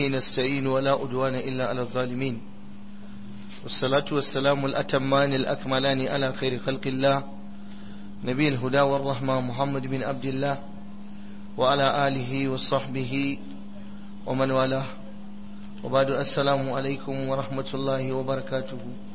نستعين ولا أدوان إلا على الظالمين والصلاة والسلام الأتمان الأكملان على خير خلق الله نبي الهدى والرحمة محمد بن عبد الله وعلى آله وصحبه ومن والاه وبعد السلام عليكم ورحمة الله وبركاته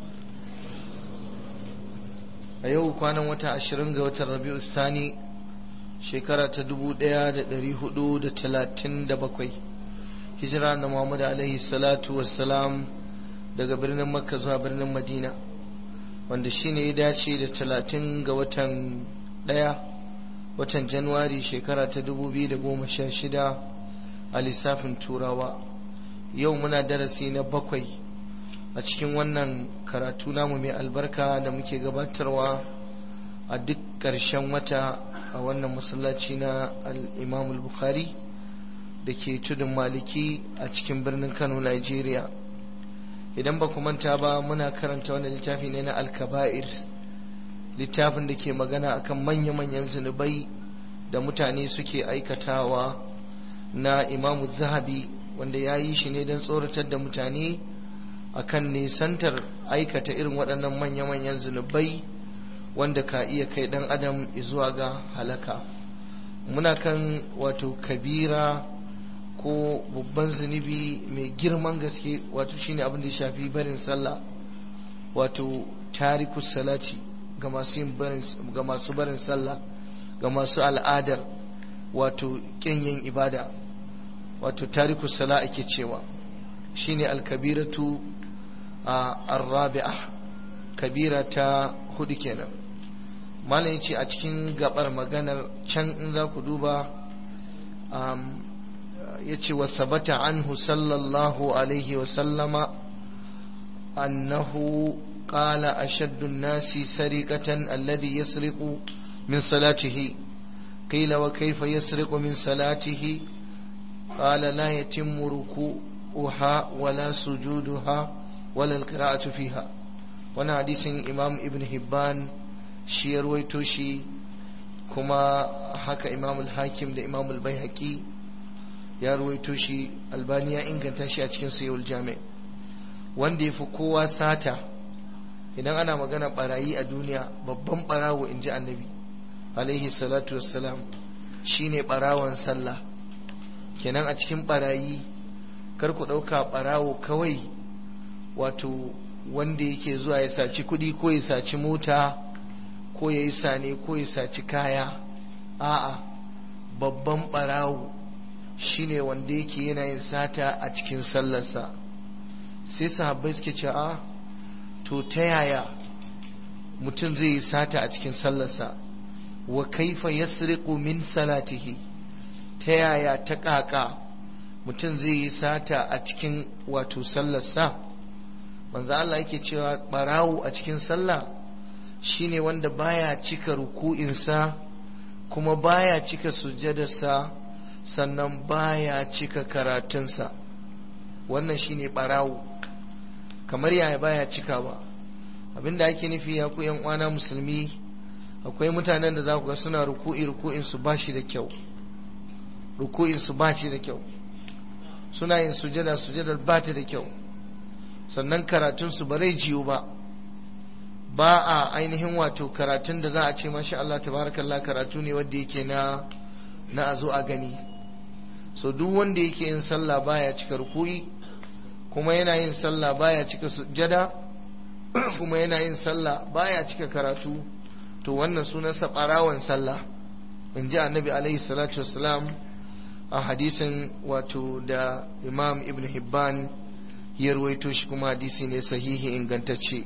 a yau kwanan wata ashirin ga watan rabi'u sani shekara ta dubu ɗaya da ɗari hudu da talatin da bakwai hijira na muhammad alaihi salatu wassalam daga birnin makka zuwa birnin madina wanda shine ya dace da talatin ga watan ɗaya watan januwari shekara ta dubu biyu da goma sha shida a lissafin turawa yau muna darasi na bakwai a cikin wannan karatu namu mai albarka da muke gabatarwa a duk ƙarshen wata a wannan masallaci na al-imam bukhari da ke tudun maliki a cikin birnin kano nigeria idan ba ku manta ba muna karanta wani littafi ne na alkaba'ir littafin da ke magana akan manya-manyan zunubai da mutane suke aikatawa na imamu zahabi wanda ya yi shi ne don tsoratar da mutane akan nisantar aikata irin waɗannan manya-manyan zunubai wanda ka iya kai ɗan adam zuwa ga halaka muna kan wato kabira ko babban zunubi mai girman gaske wato shine abin da ya shafi barin sallah wato tariku salati ga masu barin ga masu barin sallah ga masu al'adar wato kin yin ibada wato tariku sala ake cewa shine alkabiratu الرابعة كبيرة hudu kenan malam yace a cikin gabar maganar can in za ku duba yace wa sabata anhu sallallahu alaihi wa sallama annahu qala ashaddu an-nasi sariqatan alladhi yasriqu min salatihi qila wa kayfa yasriqu min salatihi qala la yatimmu ruku'uha wala sujuduha ولا القراءة فيها وانا حديث امام ابن هبان shi ya ruwaito shi kuma haka imam al-hakim da imam al-baihaqi ya ruwaito shi albani ya inganta shi a cikin sayyul jami wanda ya fi kowa sata idan ana magana barayi a duniya babban barawo in ji annabi alaihi salatu wassalam shine barawon sallah kenan a cikin barayi kar ku ɗauka barawo kawai wato wanda yake zuwa ya saci kuɗi ko ya saci mota ko ya yi sane ko ya saci kaya a'a babban ɓarawo shine wanda yake yana yin sata a cikin sallarsa sai sahabbai suke ce a to ta yaya mutum zai yi sata a cikin sallarsa wa kaifa yasriqu min salatihi ta yaya ta kaka mutum zai yi sata a cikin wato sallarsa manzo Allah yake cewa barawo a cikin sallah shine wanda baya cika ruku'insa kuma baya cika sujadarsa sannan baya cika karatunsa wannan shine barawo kamar yaya baya cikawa abinda ake nufi ya ku yan uwana musulmi akwai mutanen da za ku ga suna ruku'i ruku'in su ba shi da kyau ruku'in su ba shi da kyau suna yin sujada sujadar ba ta da kyau sannan karatunsu ba zai jiyo ba ba a ainihin wato karatun da za a ce masha Allah tabarakallah karatu ne wanda yake na na a zo a gani so duk wanda yake yin sallah baya cika ruku'i kuma yana yin sallah baya cika sujjada kuma yana yin sallah baya cika karatu to wannan sunansa barawan sallah in ji annabi alaihi salatu wassalam a hadisin wato da imam ibn hibban ya ruwaito shi kuma hadisi ne sahihi ingantacce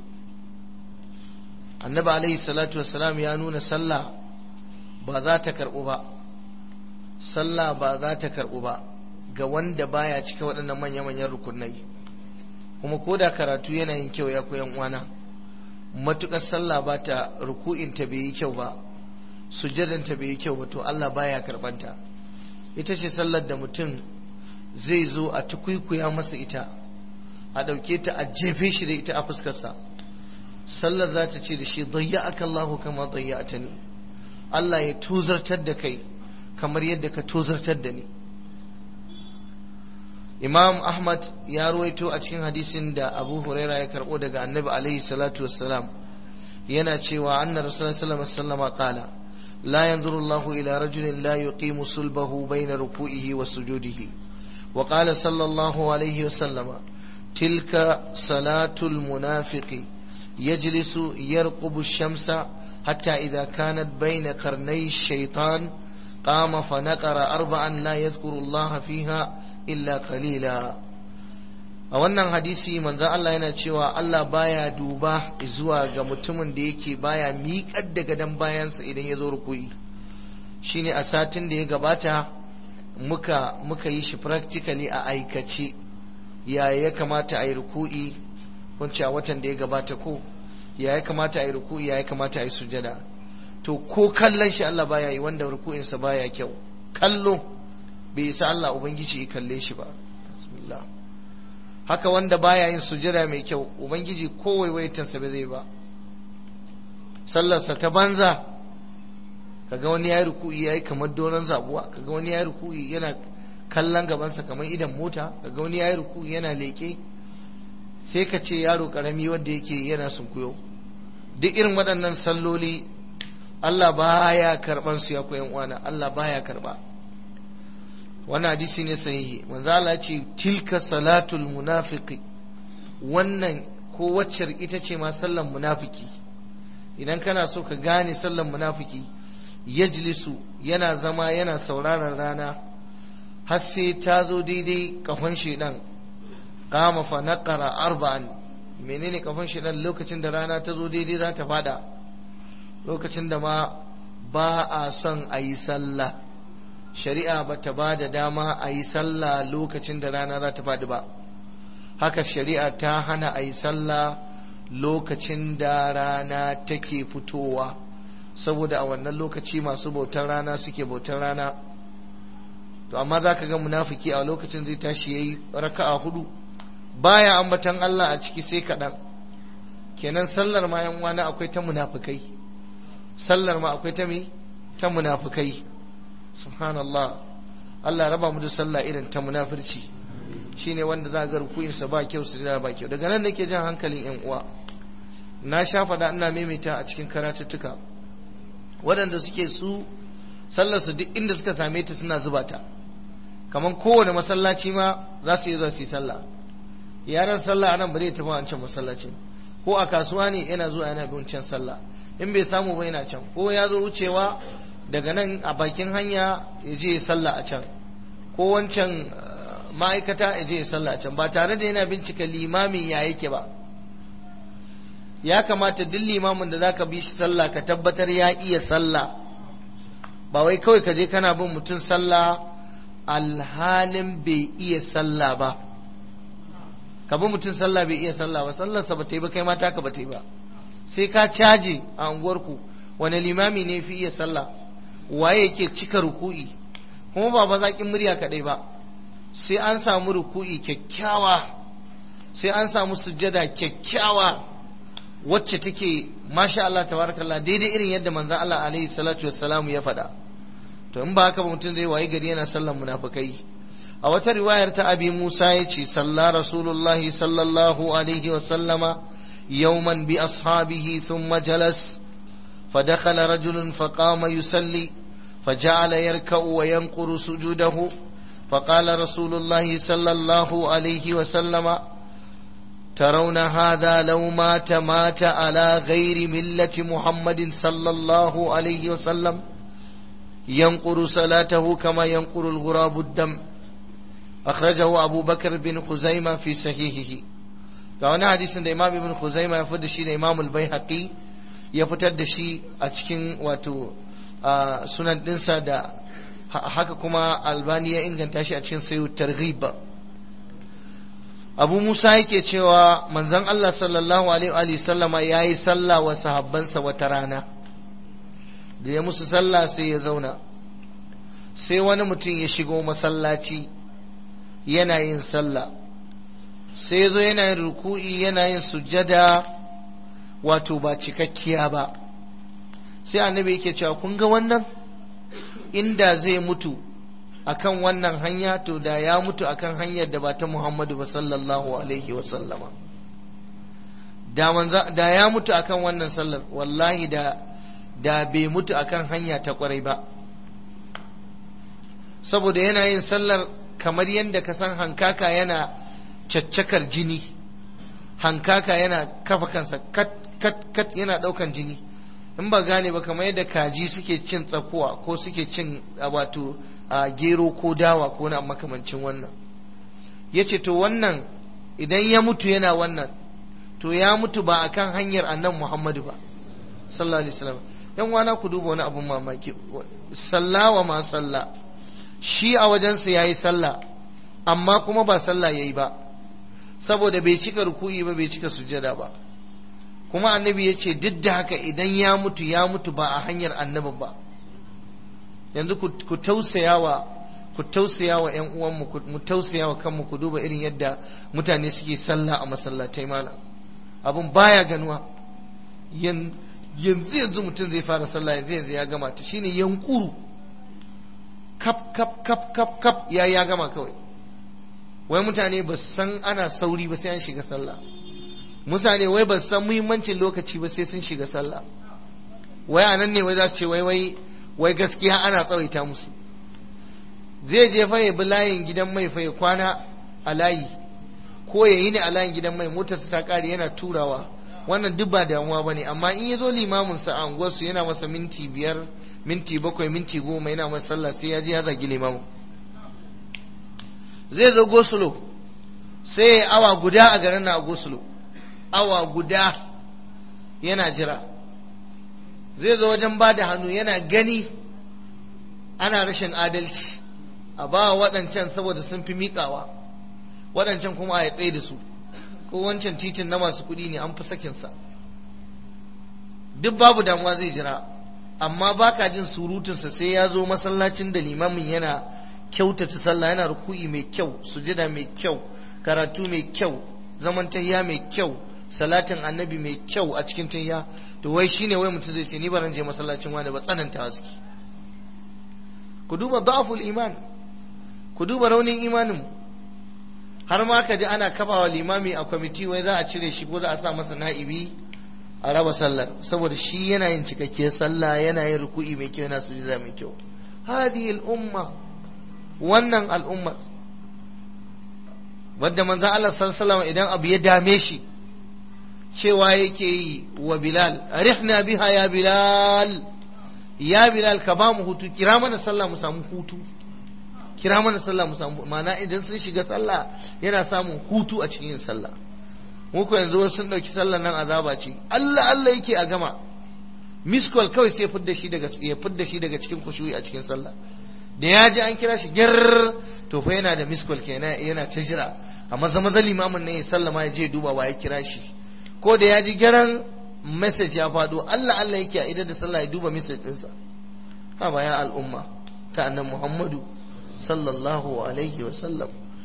annabi alaihi salatu wassalam ya nuna sallah ba za ta karɓu ba sallah ba za ta karɓu ba ga wanda baya cika waɗannan manya-manyan rukunai kuma ko da karatu yana yin kyau ya koyan uwana matukar sallah ba ta ruku'in ta bai yi kyau ba sujjadan ta bai yi kyau ba to Allah baya karɓanta ita ce sallar da mutum zai zo a tukuikuya masa ita a ɗauke ta a jefe shi da ita a fuskarsa sallar za ta ce da shi dayya aka Allahu kama dayya ta ni Allah ya tozartar da kai kamar yadda ka tozartar da ni imam ahmad ya ruwaito a cikin hadisin da abu huraira ya karbo daga annabi alaihi salatu wassalam yana cewa anna rasulullah sallallahu alaihi wasallam qala la yanzuru Allah ila rajulin la yuqimu sulbahu bayna ruku'ihi wa sujudihi wa qala sallallahu alaihi wasallam tilka salatul munafiqi yajlisu yarqubu ash-shamsa hatta idha kanat bayna qarnay ash-shaytan qama fa naqara arba'an la yadhkuru Allah fiha illa qalila a wannan hadisi manzo Allah yana cewa Allah baya duba zuwa ga mutumin da yake baya miƙar da gadon bayansa idan ya zo rukuyi shine a satin da ya gabata muka muka yi shi practically a aikace ya ya kamata a yi ruku'i kunce a watan da ya gabata ko ya ya kamata a yi ruku'i ya ya kamata a yi sujada to ko kallon shi Allah baya yi wanda ruku'insa baya kyau kallo bai isa Allah ubangiji ya kalle shi ba bismillah haka wanda baya yin sujada mai kyau ubangiji ko waiwaitansa ba zai ba sallarsa ta banza kaga wani ya yi ruku'i ya yi kamar doron zabuwa kaga wani ya yi ruku'i yana kallon gabansa kamar idan mota kaga wani ya yi ruku'i yana leƙe sai ka ce yaro karami wanda yake yana sunkuyo duk irin waɗannan salloli Allah baya karɓan su ya koyan uwana Allah baya karɓa wannan hadisi ne sahihi manzo Allah ce tilka salatul munafiqi wannan ko waccar ita ce ma sallan munafiki idan kana so ka gane sallan munafiki yajlisu yana zama yana sauraron rana har sai ta zo daidai kafan shedan qama fa naqara arba'an menene kafan shedan lokacin da rana ta zo daidai za ta fada lokacin da ma ba a son a yi sallah shari'a ba ta ba da dama a yi sallah lokacin da rana za ta faɗi ba haka shari'a ta hana a yi sallah lokacin da rana take fitowa saboda a wannan lokaci masu bautar rana suke bautar rana to amma za ka ga munafiki a lokacin zai tashi ya yi raka'a hudu baya ambatan Allah a ciki sai kaɗan kenan sallar ma yan wani akwai ta munafikai sallar ma akwai ta me ta munafikai subhanallah Allah raba mu da sallah irin ta munafirci shine wanda za ga rukuinsa ba kyau su da ba kyau daga nan nake jan hankalin yan uwa na sha fada ina maimaita a cikin karatuttuka waɗanda suke su sallar su duk inda suka same ta suna zuba ta kamar kowane masallaci ma za su yi zuwa su yi sallah yaran sallah anan ba zai tafi wancan masallacin ko a kasuwa ne yana zuwa yana bin can sallah in bai samu ba yana can ko ya zo wucewa daga nan a bakin hanya ya je sallah a can ko wancan ma'aikata ya je sallah a can ba tare da yana bincika limamin ya yake ba ya kamata duk limamin da zaka bi shi sallah ka tabbatar ya iya sallah ba wai kawai ka je kana bin mutum sallah alhalin bai iya sallah ba ka bi mutum sallah bai iya sallah ba sallarsa ba ta yi ba kai mata ka ba ta yi ba sai ka caje a unguwarku wani limami ne fi iya sallah waye yake cika ruku'i kuma ba bazaƙin murya kaɗai ba sai an samu ruku'i kyakkyawa sai an samu sujjada kyakkyawa wacce take masha Allah tabarakallah daidai irin yadda manzon Allah alaihi salatu wassalam ya faɗa to in ba haka ba mutum zai wayi gari yana sallan munafikai a wata riwayar ta abi Musa ya ce salla rasulullahi sallallahu alaihi wasallama yawman bi ashabihi thumma jalas فدخل رجل فقام يصلي فجعل يركع وينقر سجوده فقال رسول الله صلى الله عليه وسلم ترون هذا لو مات مات على غير ملة محمد صلى الله عليه وسلم ينقر صلاته كما ينقر الغراب الدم أخرجه أبو بكر بن خزيمة في صحيحه فهنا حديث الإمام ابن خزيمة يفد الشيء الإمام البيهقي ya fitar da shi a cikin wato sunan dinsa da haka kuma albani ya inganta shi a cikin sayo targhib abu musa yake cewa manzon Allah sallallahu alaihi sallama ya yi sallah wa sahabbansa wata rana da ya musu sallah sai ya zauna sai wani mutum ya shigo masallaci yana yin sallah sai ya zo yana yin ruku'i yana yin sujjada wato ba cikakkiya ba sai annabi yake cewa kun ga wannan inda zai mutu akan wannan hanya to da ya mutu akan hanyar da ba ta Muhammadu ba sallallahu alaihi wa sallama da manza da ya mutu akan wannan sallar wallahi da da bai mutu akan hanya ta kwarai ba saboda yana yin sallar kamar yadda ka san hankaka yana caccakar jini hankaka yana kafa kansa kat kat kat yana daukan jini in ba gane ba kamar yadda kaji suke cin tsakuwa ko suke cin wato a gero ko dawa ko na makamancin wannan ya ce to wannan idan ya mutu yana wannan to ya mutu ba akan hanyar annan muhammadu ba sallallahu alaihi wasallam yan wana ku duba wani abun mamaki sallawa ma sallah shi a wajensa yayi sallah amma kuma ba sallah yayi ba saboda bai cika ruku'i ba bai cika sujada ba kuma annabi ya ce duk da haka idan ya mutu ya mutu ba a hanyar annabi ba yanzu ku tausaya wa ku tausaya wa ƴan uwanmu mu tausaya wa kanmu ku duba irin yadda mutane suke sallah a masallatai malam abun baya ganuwa yanzu yanzu mutum zai fara sallah yanzu yanzu ya gama ta shine yankuru kap kap kap kap kap ya ya gama kawai wai mutane ba san ana sauri ba sai an shiga sallah mutane wai ba san muhimmancin lokaci ba sai sun shiga sallah wai a nan ne wai za su ce wai wai wai gaskiya ana tsawaita musu zai je fa ya bi layin gidan mai fa ya kwana a layi ko ya yi ne a layin gidan mai motarsa ta kare yana turawa wannan duk ba damuwa ba ne amma in ya zo limamin sa a unguwarsu yana masa minti biyar minti bakwai minti goma yana masa sallah sai ya je ya zagi limamin zai zo gosulo sai ya awa guda a garin na a gosulo awa guda yana jira zai zo wajen ba da hannu yana gani ana rashin adalci a ba waɗancan saboda sun fi miƙawa waɗancan kuma a tsaye da su ko wancan titin na masu kuɗi ne an fi sakinsa duk babu damuwa zai jira amma baka jin surutunsa sai ya zo masallacin da limamin yana kyautata sallah yana ruku'i mai kyau sujada mai kyau karatu mai kyau zaman tahiya mai kyau salatin annabi mai kyau a cikin tahiya to wai shine wai mutum zai ce ni baran je masallacin wani ba tsananta suke ku duba da'aful iman ku duba raunin imanin har ma ka ji ana kafawa limami a kwamiti wai za a cire shi ko za a sa masa na'ibi a raba sallar saboda shi yana yin cikakkiyar sallah yana yin ruku'i mai kyau yana sujuda mai kyau hadihi al-umma wannan al'ummar wadda manzo Allah sallallahu idan abu ya dame shi cewa yake yi wa Bilal arihna biha ya Bilal ya Bilal ka ba mu hutu kira mana sallah mu samu hutu kira mana sallah mu samu ma'ana idan sun shiga sallah yana samun hutu a cikin sallah mu ko yanzu sun dauki sallah nan azaba ce Allah Allah yake a gama miskol kawai sai fidda shi daga ya fidda shi daga cikin kushuyi a cikin sallah da ya ji an kira shi gyar to fa yana da miskol kenan yana ta jira amma zama zali limamin ne ya sallama ya je duba wa ya kira shi ko da ya ji gyaran message ya faɗo Allah Allah yake a idan da sallah ya duba message ɗinsa ha ba ya al'umma ta annan Muhammadu sallallahu alaihi wa sallam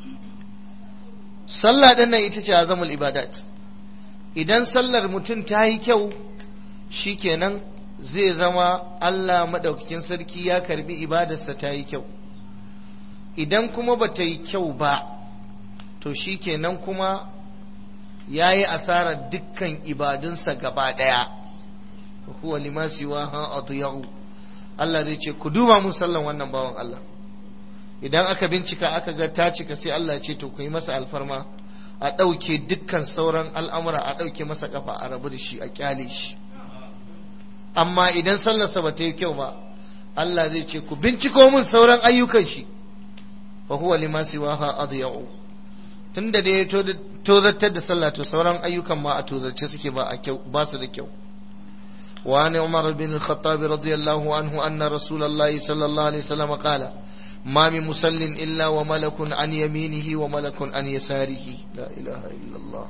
sallah ɗin nan ita ce azamul ibadat idan sallar mutum ta yi kyau shikenan zai zama Allah maɗaukakin sarki ya karbi ibadarsa ta yi kyau idan kuma ba ta yi kyau ba to shi kenan kuma ya yi asarar dukkan ibadunsa gaba ɗaya huwa limasi wa ha adiyahu Allah zai ce ku duba mun sallan wannan bawan Allah idan aka bincika aka ga ta cika sai Allah ce to ku yi masa alfarma a ɗauke dukkan sauran al'amura a ɗauke masa kafa a rabu da shi a kyale shi amma idan sallarsa ba ta yi kyau ba Allah zai ce ku binciko mun sauran ayyukan shi fa huwa lima siwaha adya'u tunda da ya tozartar da sallah to sauran ayyukan ma a tozarce suke ba a kyau ba su da kyau wa an umar bin al-khattab radiyallahu anhu anna rasulullahi sallallahu alaihi wasallam qala ما من مسل إلا وملك عن يمينه وملك عن يساره لا إله إلا الله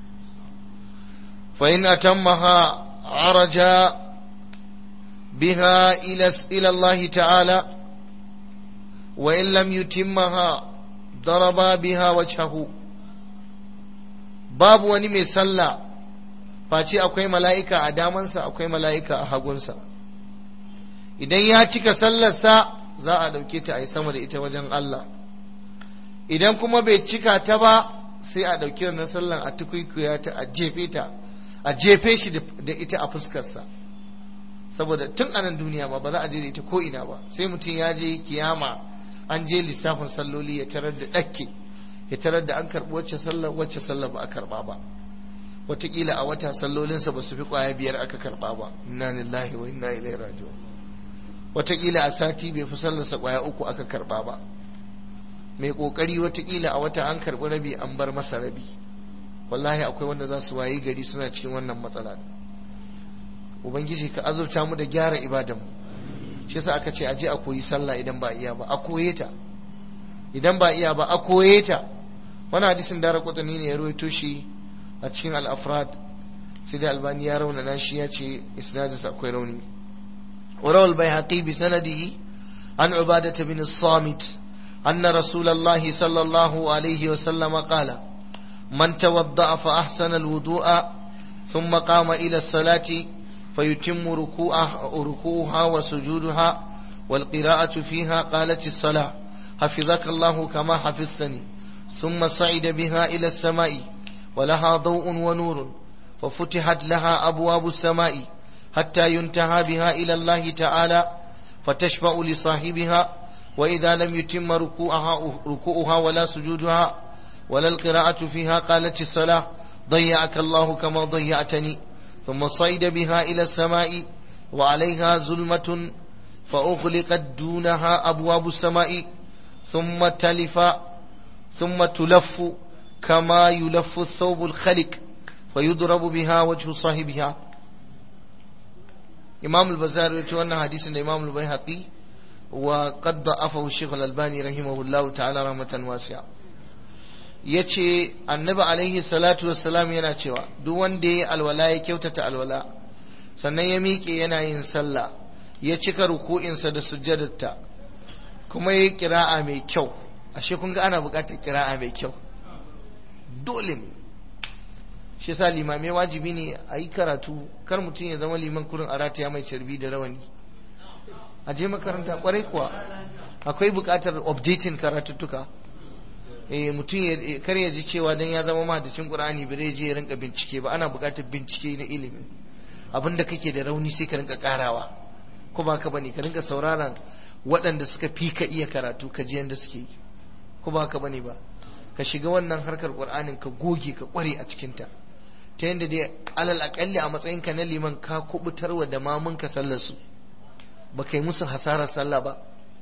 فإن أتمها عرج بها إلى إلى الله تعالى وإن لم يتمها ضرب بها وجهه babu wani mai sallah face akwai mala'ika a damansa akwai mala'ika a hagunsa idan ya cika sallarsa za a ɗauke ta a yi sama da ita wajen Allah idan kuma bai cika ta ba sai a ɗauki wannan sallan a tukwikuya ta a jefe ta a jefe shi da ita a fuskarsa saboda tun a nan duniya ba ba za a je da ita ko ina ba sai mutum ya je kiyama an je lissafin salloli ya tarar da ɗakke ya tarar da an karɓi wacce sallar wacce sallar ba a karɓa ba wataƙila a wata sallolinsa ba su fi ƙwaya biyar aka karɓa ba inna lillahi wa inna ilaihi raji'un wataƙila a sati bai fi sallarsa ƙwaya uku aka karɓa ba mai ƙoƙari wataƙila a wata an karɓi rabi an bar masa rabi wallahi akwai wanda za su wayi gari suna cikin wannan matsala ubangiji ka azurta mu da gyara ibadanmu shi yasa aka ce aje a koyi sallah idan ba iya ba a koye ta idan ba iya ba a koye ta wani hadisin dara kwatani ne ya rawaito shi a cikin al-afrad sai da albani ya raunana shi ya ce isnadinsa akwai rauni وروى البيهقي بسنده عن عبادة بن الصامت أن رسول الله صلى الله عليه وسلم قال من توضأ فأحسن الوضوء ثم قام إلى الصلاة فيتم ركوعها وسجودها والقراءة فيها قالت الصلاة حفظك الله كما حفظتني ثم صعد بها إلى السماء ولها ضوء ونور ففتحت لها أبواب السماء حتى ينتهى بها إلى الله تعالى فتشفع لصاحبها وإذا لم يتم ركوعها, ركوعها ولا سجودها ولا القراءة فيها قالت الصلاة ضيعك الله كما ضيعتني ثم صعد بها إلى السماء وعليها ظلمة فأغلقت دونها أبواب السماء ثم تلف ثم تلف كما يلف الثوب الخلق فيضرب بها وجه صاحبها إمام البزار يتوانا حديث إمام البيهقي وقد ضعفه الشيخ الألباني رحمه الله تعالى رحمة واسعة yace annabi alaihi salatu wassalam yana cewa duk wanda ya alwala ya kyautata alwala sannan ya miƙe yana yin sallah ya cika ruku'insa da sujjadarta kuma ya kira'a mai kyau ashe kun ga ana buƙatar kira'a mai kyau dole ne shi yasa limamai wajibi ne a yi karatu kar mutum ya zama liman kurin a rataya mai carbi da rawani a je makaranta kwarai kuwa akwai buƙatar updating karatuttuka eh mutum ya kar ya ji cewa dan ya zama mahaddacin Qur'ani bare je ya rinka bincike ba ana buƙatar bincike na ilimi abinda kake da rauni sai ka rinka karawa ko ba ka bane ka rinka sauraron waɗanda suka fi ka iya karatu ka ji yanda suke yi ko ba ka bane ba ka shiga wannan harkar Qur'anin ka goge ka kware a cikin ta ta yanda dai alal akalli a matsayinka na liman ka kubutarwa da mamunka sallar su ba kai musu hasarar sallah ba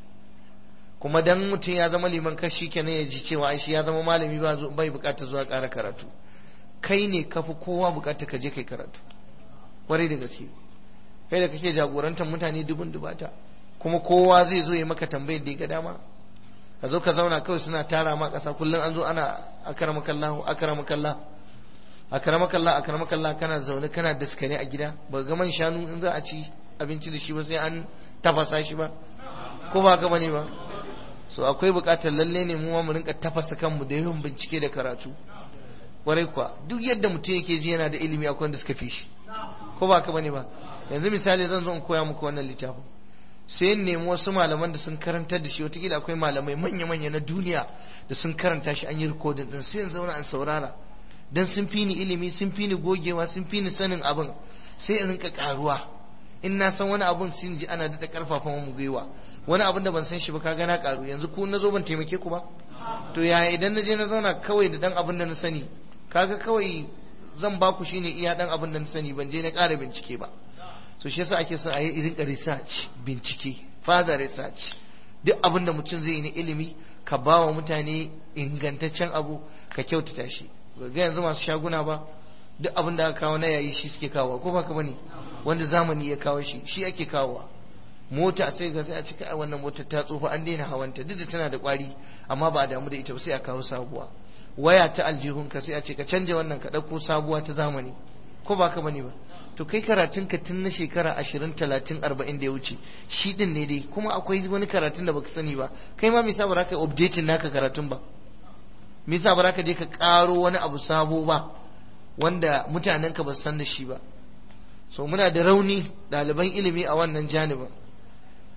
kuma dan mutum ya zama liman kashi kenan ya ji cewa ai shi ya zama malami ba bai bukatar zuwa ƙara karatu kai ne kafi kowa bukatar ka je kai karatu kwarai da gaske kai da kake jagorantar mutane dubun dubata kuma kowa zai zo ya maka tambayar da ya ga dama ka zo ka zauna kawai suna tara ma ƙasa kullum an zo ana akramakallahu akramakallah akramakallah akramakallah kana zaune kana daskare a gida ba ga man shanu in za a ci abinci da shi ba sai an tafasa shi ba ko ba ka bane ba so akwai bukatar lalle ne mu mu rinka tafasa kanmu da yawan bincike da karatu kwarai kuwa duk yadda mutum yake ji yana da ilimi akwai wanda suka fi shi ko ba ka bane ba yanzu misali zan zo in koya muku wannan littafin sai in nemi wasu malaman da sun karantar da shi wataƙila akwai malamai manya-manya na duniya da sun karanta shi an yi rikodin din sai in zauna in saurara dan sun fi ni ilimi sun fi ni gogewa sun fi ni sanin abin sai in rinka karuwa in na san wani abun sun ji ana daɗa ƙarfafa mu gwiwa wani abun da ban san shi ba ka gana ƙaru yanzu ku na zo ban taimake ku ba to yaya idan na je na zauna kawai da dan abin da na sani kaga kawai zan ba ku shine iya dan abin da na sani ban je na ƙara bincike ba so shi yasa ake son a yi rinka research bincike further research duk abin da mutum zai yi na ilimi ka ba wa mutane ingantaccen abu ka kyautata shi ga yanzu masu shaguna ba duk abin da aka kawo na yayi shi suke kawo ko ba ka bane wanda zamani ya kawo shi shi ake kawowa mota sai ga sai a cika wannan motar ta tsufa an daina hawanta duk da tana da kwari amma ba a damu da ita ba sai a kawo sabuwa waya ta aljihun ka sai a ce ka canja wannan ka dauko sabuwa ta zamani ko ba ka bane ba to kai karatun ka tun na shekara ashirin talatin arba'in da ya wuce shi din ne dai kuma akwai wani karatun da baka sani ba kai ma me yasa ba za ka updating naka karatun ba me yasa ba za ka je ka karo wani abu sabo ba wanda mutanen ka ba san da shi ba so muna da rauni ɗaliban ilimi a wannan janibin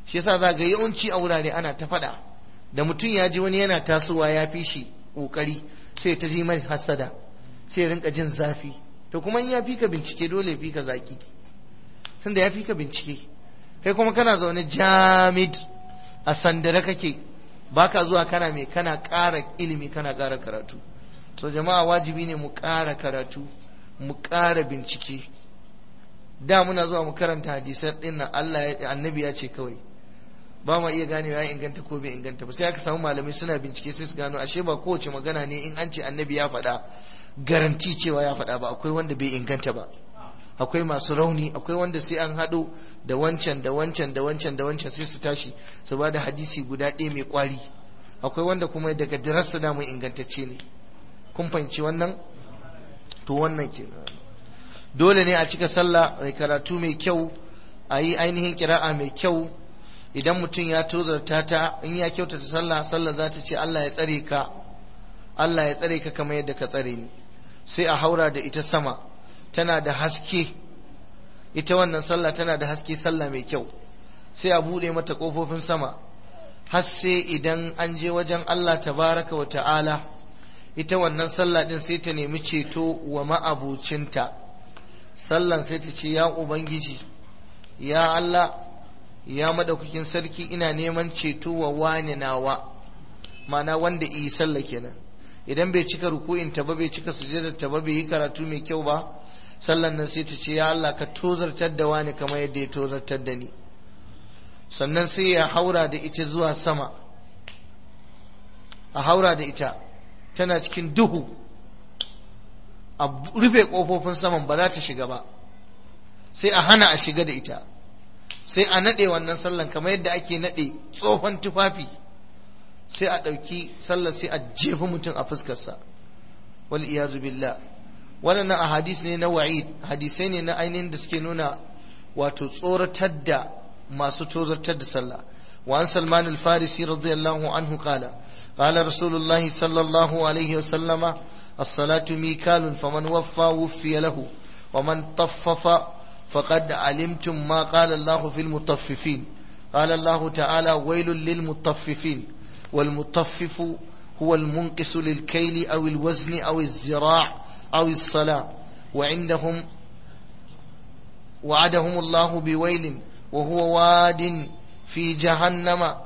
shi yasa za ga yawanci a wurare ana ta faɗa da mutum ya ji wani yana tasowa ya fi shi ƙoƙari sai ta ji mai hasada sai ya rinka jin zafi to kuma in ya fi ka bincike dole ya fi ka zaki tunda ya fi ka bincike kai kuma kana zaune jamid a sandare kake baka zuwa kana mai kana ƙara ilimi kana ƙara karatu so jama'a wajibi ne mu ƙara karatu mu ƙara bincike da muna zuwa mu karanta hadisan din nan Allah annabi ya ce kawai ba ma iya ganewa ya inganta ko bai inganta ba sai aka samu malamai suna bincike sai su gano ashe ba kowace magana ne in an ce annabi ya faɗa garanti cewa ya faɗa ba akwai wanda bai inganta ba akwai masu rauni akwai wanda sai an haɗo da wancan da wancan da wancan da wancan sai su tashi su ba da hadisi guda ɗaya mai ƙwari akwai wanda kuma daga dirasta da mai ingantacce ne kun fahimci wannan to wannan ke dole ne a cika sallah mai karatu mai kyau a yi ainihin kira'a mai kyau idan mutum ya tozarta ta in ya kyautata sallah sallah za ta ce Allah ya tsare ka Allah ya tsare ka kamar yadda ka tsare ni sai a haura da ita sama tana da haske ita wannan sallah tana da haske sallah mai kyau sai a bude mata kofofin sama har sai idan an je wajen Allah tabaraka wa ta'ala ita wannan sallah din sai ta nemi ceto wa ma'abucinta sallan sai ta ce ya ubangiji ya Allah ya madaukakin sarki ina neman ceto wa wani nawa ma'ana wanda yi sallah kenan idan bai cika ruku'in ta ba bai cika sujudar ta ba bai yi karatu mai kyau ba sallan nan sai ta ce ya Allah ka tozartar da wani kamar yadda ya tozartar da ni sannan sai ya haura da ita zuwa sama a haura da ita tana cikin duhu a rufe ƙofofin saman ba za ta shiga ba sai a hana a shiga da ita sai a naɗe wannan sallan kamar yadda ake naɗe tsohon tufafi sai a ɗauki sallar sai a jefi mutum a fuskarsa wal iyazu billah waɗannan a hadis ne na wa'id hadisai ne na ainihin da suke nuna wato tsoratar da masu tozartar da sallah wa an salman al-farisi radiyallahu anhu qala قال رسول الله صلى الله عليه وسلم الصلاة ميكال فمن وفى وفي له ومن طفف فقد علمتم ما قال الله في المطففين قال الله تعالى ويل للمطففين والمطفف هو المنقص للكيل أو الوزن أو الزراع أو الصلاة وعندهم وعدهم الله بويل وهو واد في جهنم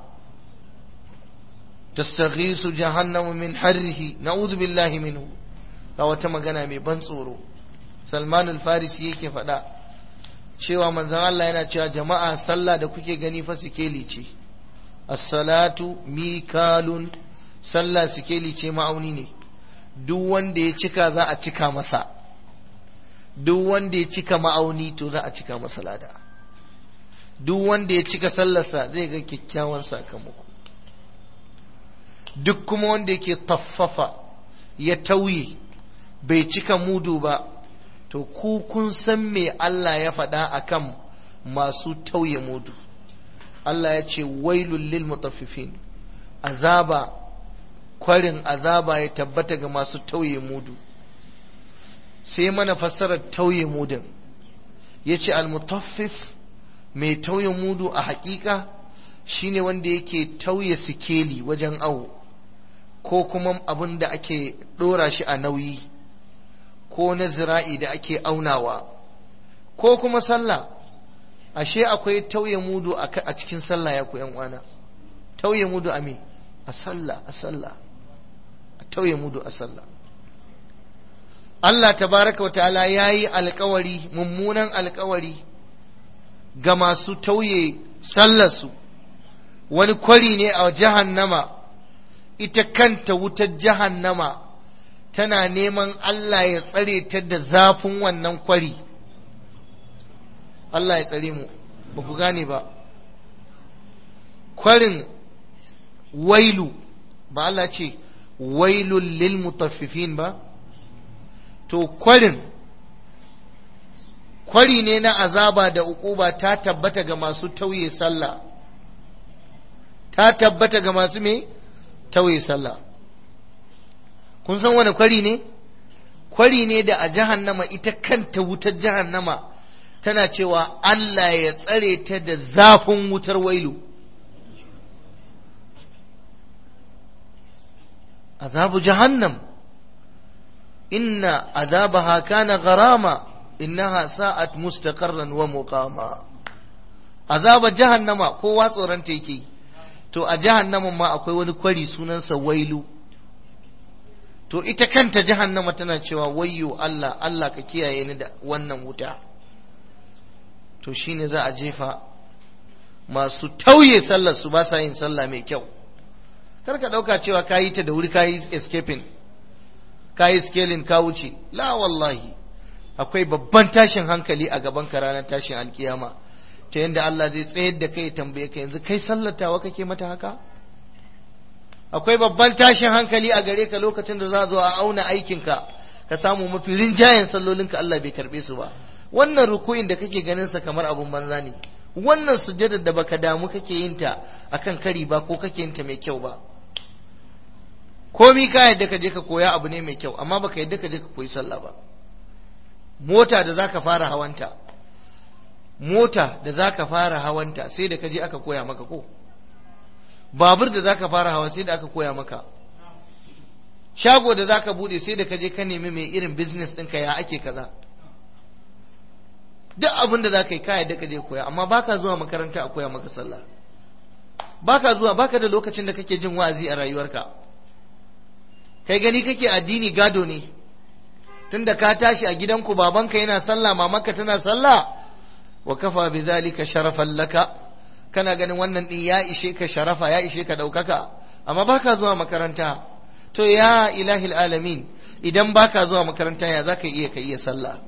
تستغيث جهنم من حره نعوذ بالله منه ga wata magana mai ban tsoro salman al-farisi yake faɗa cewa manzon Allah yana cewa jama'a sallah da kuke gani fa sikeli ce as-salatu mikalun sallah sikeli ce ma'auni ne duk wanda ya cika za a cika masa duk wanda ya cika ma'auni to za a cika masa lada duk wanda ya cika sallarsa zai ga kyakkyawan sakamako duk kuma wanda yake taffafa ya tauye bai cika mudu ba to ku kun san me Allah ya faɗa akan masu tauye mudu Allah ya ce wailul lil mutaffifin azaba kwarin azaba ya tabbata ga masu tauye mudu sai mana fassarar tauye mudun ya ce almutaffif mai tauye mudu a hakika shine wanda yake tauye sikeli wajen awo ko kuma abin da ake ɗora shi a nauyi ko na zira'i da ake aunawa ko kuma sallah ashe akwai tauye mudu a cikin sallah ya ku uwana tauye mudu a me a sallah a sallah a tauye mudu a sallah Allah tabaraka wa ta'ala ya yi alkawari mummunan alkawari ga masu tauye sallarsu wani kwari ne a jahannama ita kanta wutar jahannama tana neman Allah ya tsare ta da zafin wannan kwari Allah ya tsare mu ba ku gane ba kwarin wailu ba Allah ce wailul lil mutaffifin ba to kwarin kwari ne na azaba da ukuba ta tabbata ga masu tauye sallah ta tabbata ga masu me tauye sallah kun san wani kwari ne kwari ne da a jahannama ita kanta wutar jahannama tana cewa Allah ya tsare ta da zafin wutar wailu azabu jahannam inna azabaha kana gharama innaha sa'at mustaqarran wa muqama azabar jahannama kowa tsoron ta yake to a jahannamin ma akwai wani kwari sunansa wailu to ita kanta jahannama tana cewa wayyo Allah Allah ka kiyaye ni da wannan wuta to shine za a jefa masu tauye sallar su ba sa yin sallah mai kyau kar ka dauka cewa ka yi ta da wuri ka yi escaping ka yi scaling ka wuce la wallahi akwai babban tashin hankali a gaban ka ranar tashin alkiyama ta yadda Allah zai tsayar da kai tambaye ka yanzu kai sallatawa kake mata haka akwai babban tashin hankali a gare ka lokacin da za zo a auna aikinka ka samu mafi rinjayen sallolinka Allah bai karbe su ba wannan ruku'in da kake ganin sa kamar abun banza ne wannan sujjadar da baka damu kake yin ta akan kari ba ko kake yin ta mai kyau ba komi ka yadda ka je ka koya abu ne mai kyau amma baka yadda ka je ka koyi sallah ba mota da zaka fara hawanta mota da zaka fara hawanta sai da ka je aka koya maka ko babur da zaka fara hawa sai da aka koya maka shago da zaka bude sai da ka je ka nemi mai irin business ɗinka ya ake kaza duk abin da zaka yi ka yadda ka je koya amma baka zuwa makaranta a koya maka sallah baka zuwa baka da lokacin da kake jin wa'azi a rayuwarka kai gani kake addini gado ne tunda ka tashi a gidanku babanka yana sallah mamanka tana sallah wa kafa bi zalika sharafan laka kana ganin wannan din ya ishe ka sharafa ya ishe ka daukaka amma baka zuwa makaranta to ya ilahil alamin idan baka zuwa makaranta ya zaka iya ka iya sallah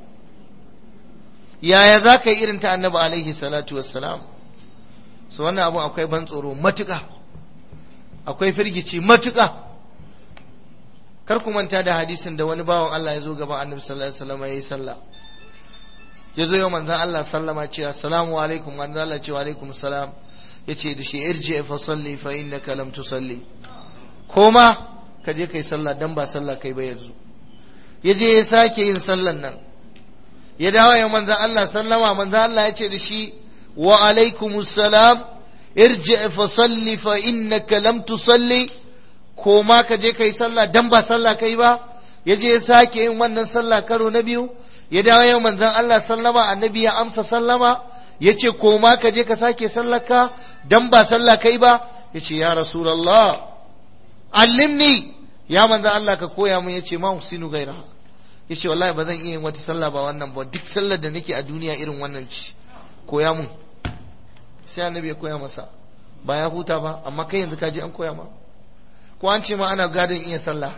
yaya zaka yi irin ta annabi alaihi salatu wassalam so wannan abu akwai ban tsoro matuka akwai firgici matuka kar ku manta da hadisin da wani bawan Allah ya zo gaban annabi sallallahu alaihi wasallam yayi sallah ya zo yau manzan Allah sallama ce assalamu alaikum manzan Allah ce wa alaikum salam ya ce da shi irji fa salli fa innaka lam tusalli koma ka je kai sallah dan ba sallah kai ba yanzu ya je ya sake yin sallan nan ya dawo ya manzan Allah sallama manzan Allah ya ce da shi wa alaikum salam irji fa salli fa innaka lam tusalli koma ka je kai sallah dan ba sallah kai ba ya je ya sake yin wannan sallah karo na biyu ya dawo yau manzon Allah sallama annabi ya amsa sallama ya ce koma ka je ka sake sallaka dan ba sallah kai ba ya ce ya rasulallah allimni ya manzon Allah ka koya mun ya ce ma husinu gaira ya ce wallahi ba zan iya yin wata sallah ba wannan ba duk sallar da nake a duniya irin wannan ci koya mun sai annabi ya koya masa ba ya huta ba amma kai yanzu ka je an koya ma ko an ce ma ana gadon iya sallah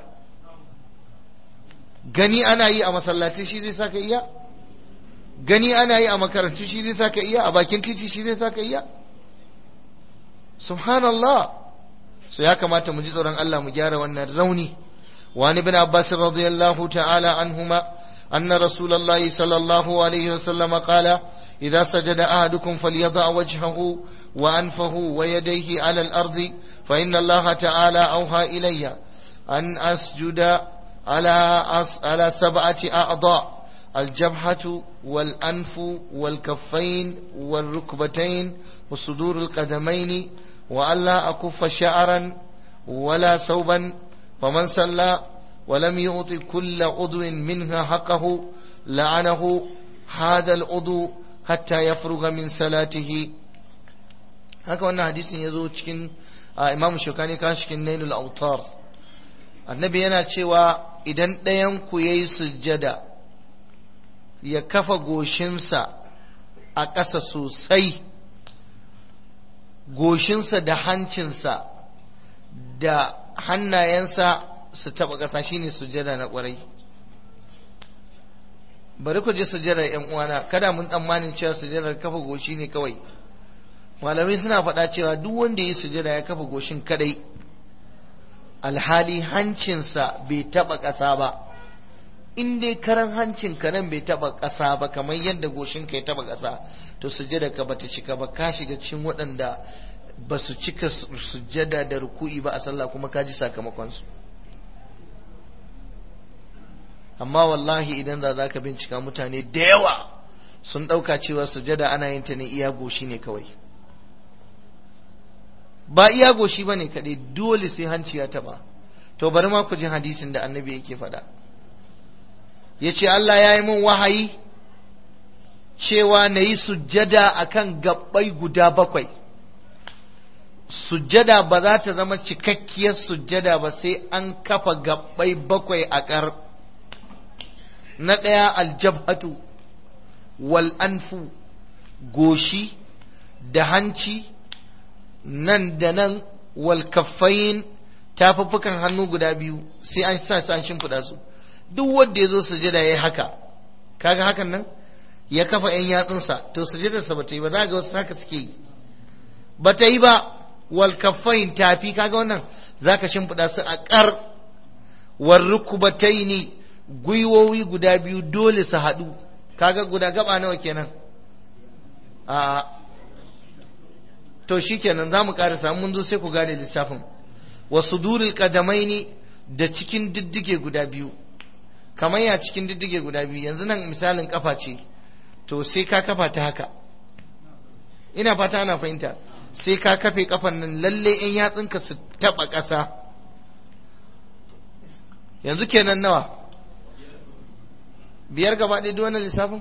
gani ana yi a masallaci shi zai saka iya gani ana yi a makarantu shi zai saka iya a bakin titi shi zai saka iya subhanallah so ya kamata mu ji tsoron Allah mu gyara wannan rauni وعن ابن عباس رضي الله تعالى عنهما أن رسول الله صلى الله عليه وسلم قال إذا سجد أحدكم فليضع وجهه وأنفه ويديه على الأرض فإن الله تعالى أوحى إلي أن أسجد على على سبعة أعضاء الجبهة والأنف والكفين والركبتين وصدور القدمين وألا أكف شعرا ولا ثوبا فمن صلى ولم يعط كل عضو منها حقه لعنه هذا العضو حتى يفرغ من صلاته haka wannan hadisin ya zo cikin imamu shokani kan cikin nailul autar annabi yana cewa idan ɗayanku ya yi sujjada ya kafa goshinsa a ƙasa sosai goshinsa da hancinsa da hannayensa su taɓa ƙasa shine sujjada na ƙwarai bari ku je sujjadar ‘yan uwana kada mun tsammanin cewa sujjadar kafa goshi ne kawai malamai suna faɗa cewa duk wanda ya sujjada ya kafa goshin kadai alhali hancinsa bai taɓa ƙasa ba in dai karan hancin ka nan bai taɓa ƙasa ba kamar yadda goshin ka ya taɓa ƙasa to sujjada ka bata cika ba ka shiga cikin waɗanda ba su cika sujjada da ruku'i ba a sallah kuma ka ji sakamakonsu amma wallahi idan za za ka bincika mutane da yawa sun ɗauka cewa sujjada ana yin ta ne iya goshi ne kawai ba iya goshi ba ne kaɗai dole sai hanci ya taɓa to bari ma ku ji hadisin da annabi yake faɗa ya ce Allah ya yi min wahayi cewa na yi sujjada a kan gabbai guda bakwai sujjada ba za ta zama cikakkiyar sujjada ba sai an kafa gabbai bakwai a ƙar na ɗaya aljabhatu wal anfu goshi da hanci nan da nan wal kaffayin tafuffukan hannu guda biyu sai an sa su an shimfiɗa su duk wanda ya zo sujada ya yi haka kaga hakan nan ya kafa ‘yan yatsunsa to sujadarsa ba ta yi ba za ga wasu haka suke yi ba ta yi ba wal kaffayin tafi kaga wannan za ka shimfiɗa su a ƙar wal rukubataini gwiwowi guda biyu dole su haɗu kaga guda gaba nawa kenan a to shikenan za mu ƙarasa mun zo sai ku gane lissafin wasu duril kadamaini da cikin diddige guda biyu kamar ya cikin diddige guda biyu yanzu nan misalin kafa ce to sai ka kafa ta haka ina fata ana fahimta sai ka kafe kafan nan lalle in yatsunka su taba ƙasa yanzu kenan nawa biyar gaba ɗaya duk wannan lissafin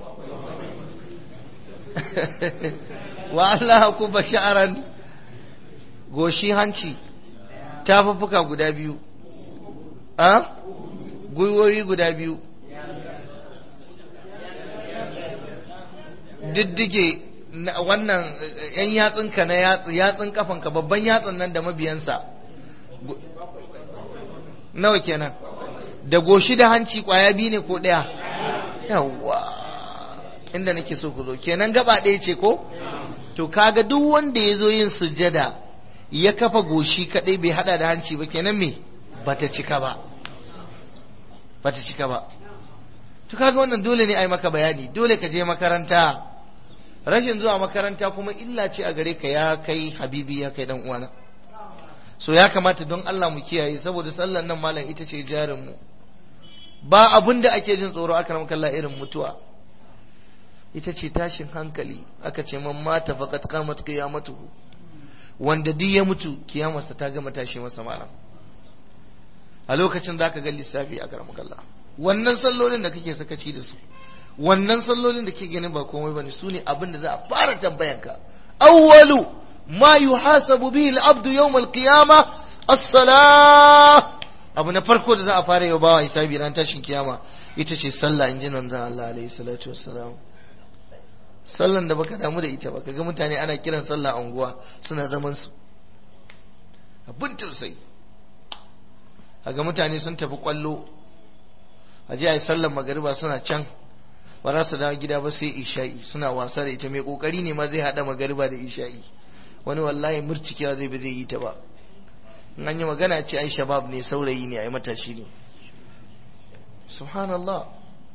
wa Allah ku basharan goshi hanci tafuffuka guda biyu a gwiwoyi guda biyu diddige wannan yan yatsunka na yatsun kafanka babban yatsun nan da mabiyansa nawa kenan da goshi da hanci kwaya biyu ne ko ɗaya yawwa inda nake so ku zo kenan gaba ɗaya ce ko to kaga duk wanda ya zo yin sujjada ya kafa goshi kadai bai hada da hanci ba kenan me bata cika ba bata cika ba to kaga wannan dole ne ai maka bayani dole ka je makaranta rashin zuwa makaranta kuma illa ce a gare ka ya kai habibi ya kai dan uwana so ya kamata don Allah mu kiyaye saboda sallan nan malam ita ce jarin mu ba abin da ake jin tsoro aka ramka Allah irin mutuwa ita ce tashin hankali aka ce man mata faqat qamat qiyamatuhu wanda duk ya mutu kiyamarsa ta gama tashi masa malam a lokacin zaka ga lissafi a karamar Allah wannan sallolin da kake sakaci da su wannan sallolin da ke ganin ba komai bane su ne abin da za a fara tambayanka awwalu ma yuhasabu bihi al-abdu yawm al-qiyamah as-salah abu na farko da za a fara yau bawa hisabi ran tashin kiyama ita ce sallah in ji manzon Allah alaihi salatu wassalam sallan da baka damu da ita ba kaga mutane ana kiran sallah a unguwa suna zaman su abin tausayi kaga mutane sun tafi kwallo a ji a yi sallan magariba suna can ba za su dawo gida ba sai isha'i suna wasa da ita mai kokari ne ma zai hada magariba da isha'i wani wallahi murcikewa zai ba zai yi ta ba in an yi magana ce ai shabab ne saurayi ne ai matashi ne subhanallah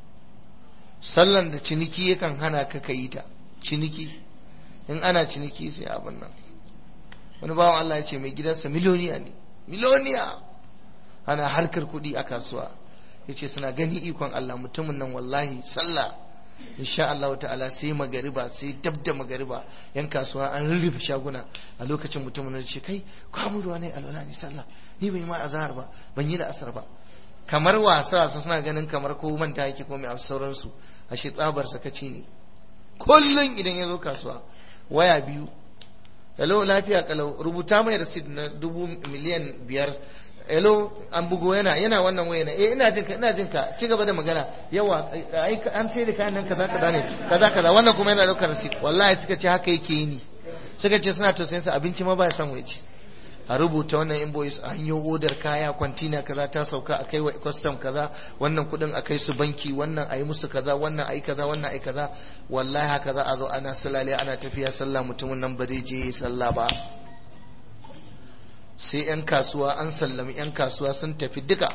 sallan da ciniki yakan hana ka ka yi ta ciniki in ana ciniki sai abin nan wani bawan Allah ya ce mai gidansa miliyoniya ne miliyoniya ana harkar kuɗi a kasuwa ya ce suna gani ikon Allah mutumin nan wallahi sallah insha Allah ta'ala sai magariba sai dab da magariba yan kasuwa an rurrufe shaguna a lokacin mutumin nan ce kai kwamu ruwa ne alwala ne sallah ni bai ma azhar ba ban yi da asar ba kamar wasa wasa suna ganin kamar ko manta yake ko mai sauransu ashe tsabar sakaci ne kullun idan ya zo kasuwa waya biyu hello lafiya kalau rubuta mai receipt na dubu miliyan biyar hello an bugo yana yana wannan waya na eh ina jinka ina jinka ci gaba da magana yawa ai an sai da kayan nan kaza kaza ne kaza kaza wannan kuma yana daukar receipt wallahi suka ce haka yake yi ni suka ce suna tausayin sa abinci ma ba ya samu ya ci a rubuta wannan invoice a hanyo odar kaya kwantina kaza ta sauka a kai wa custom kaza wannan kudin a kai su banki wannan a yi musu kaza wannan a yi kaza wannan a yi kaza wallahi haka za a zo ana sulale ana tafiya sallah mutumin nan ba zai je sallah ba sai 'yan kasuwa an sallami 'yan kasuwa sun tafi duka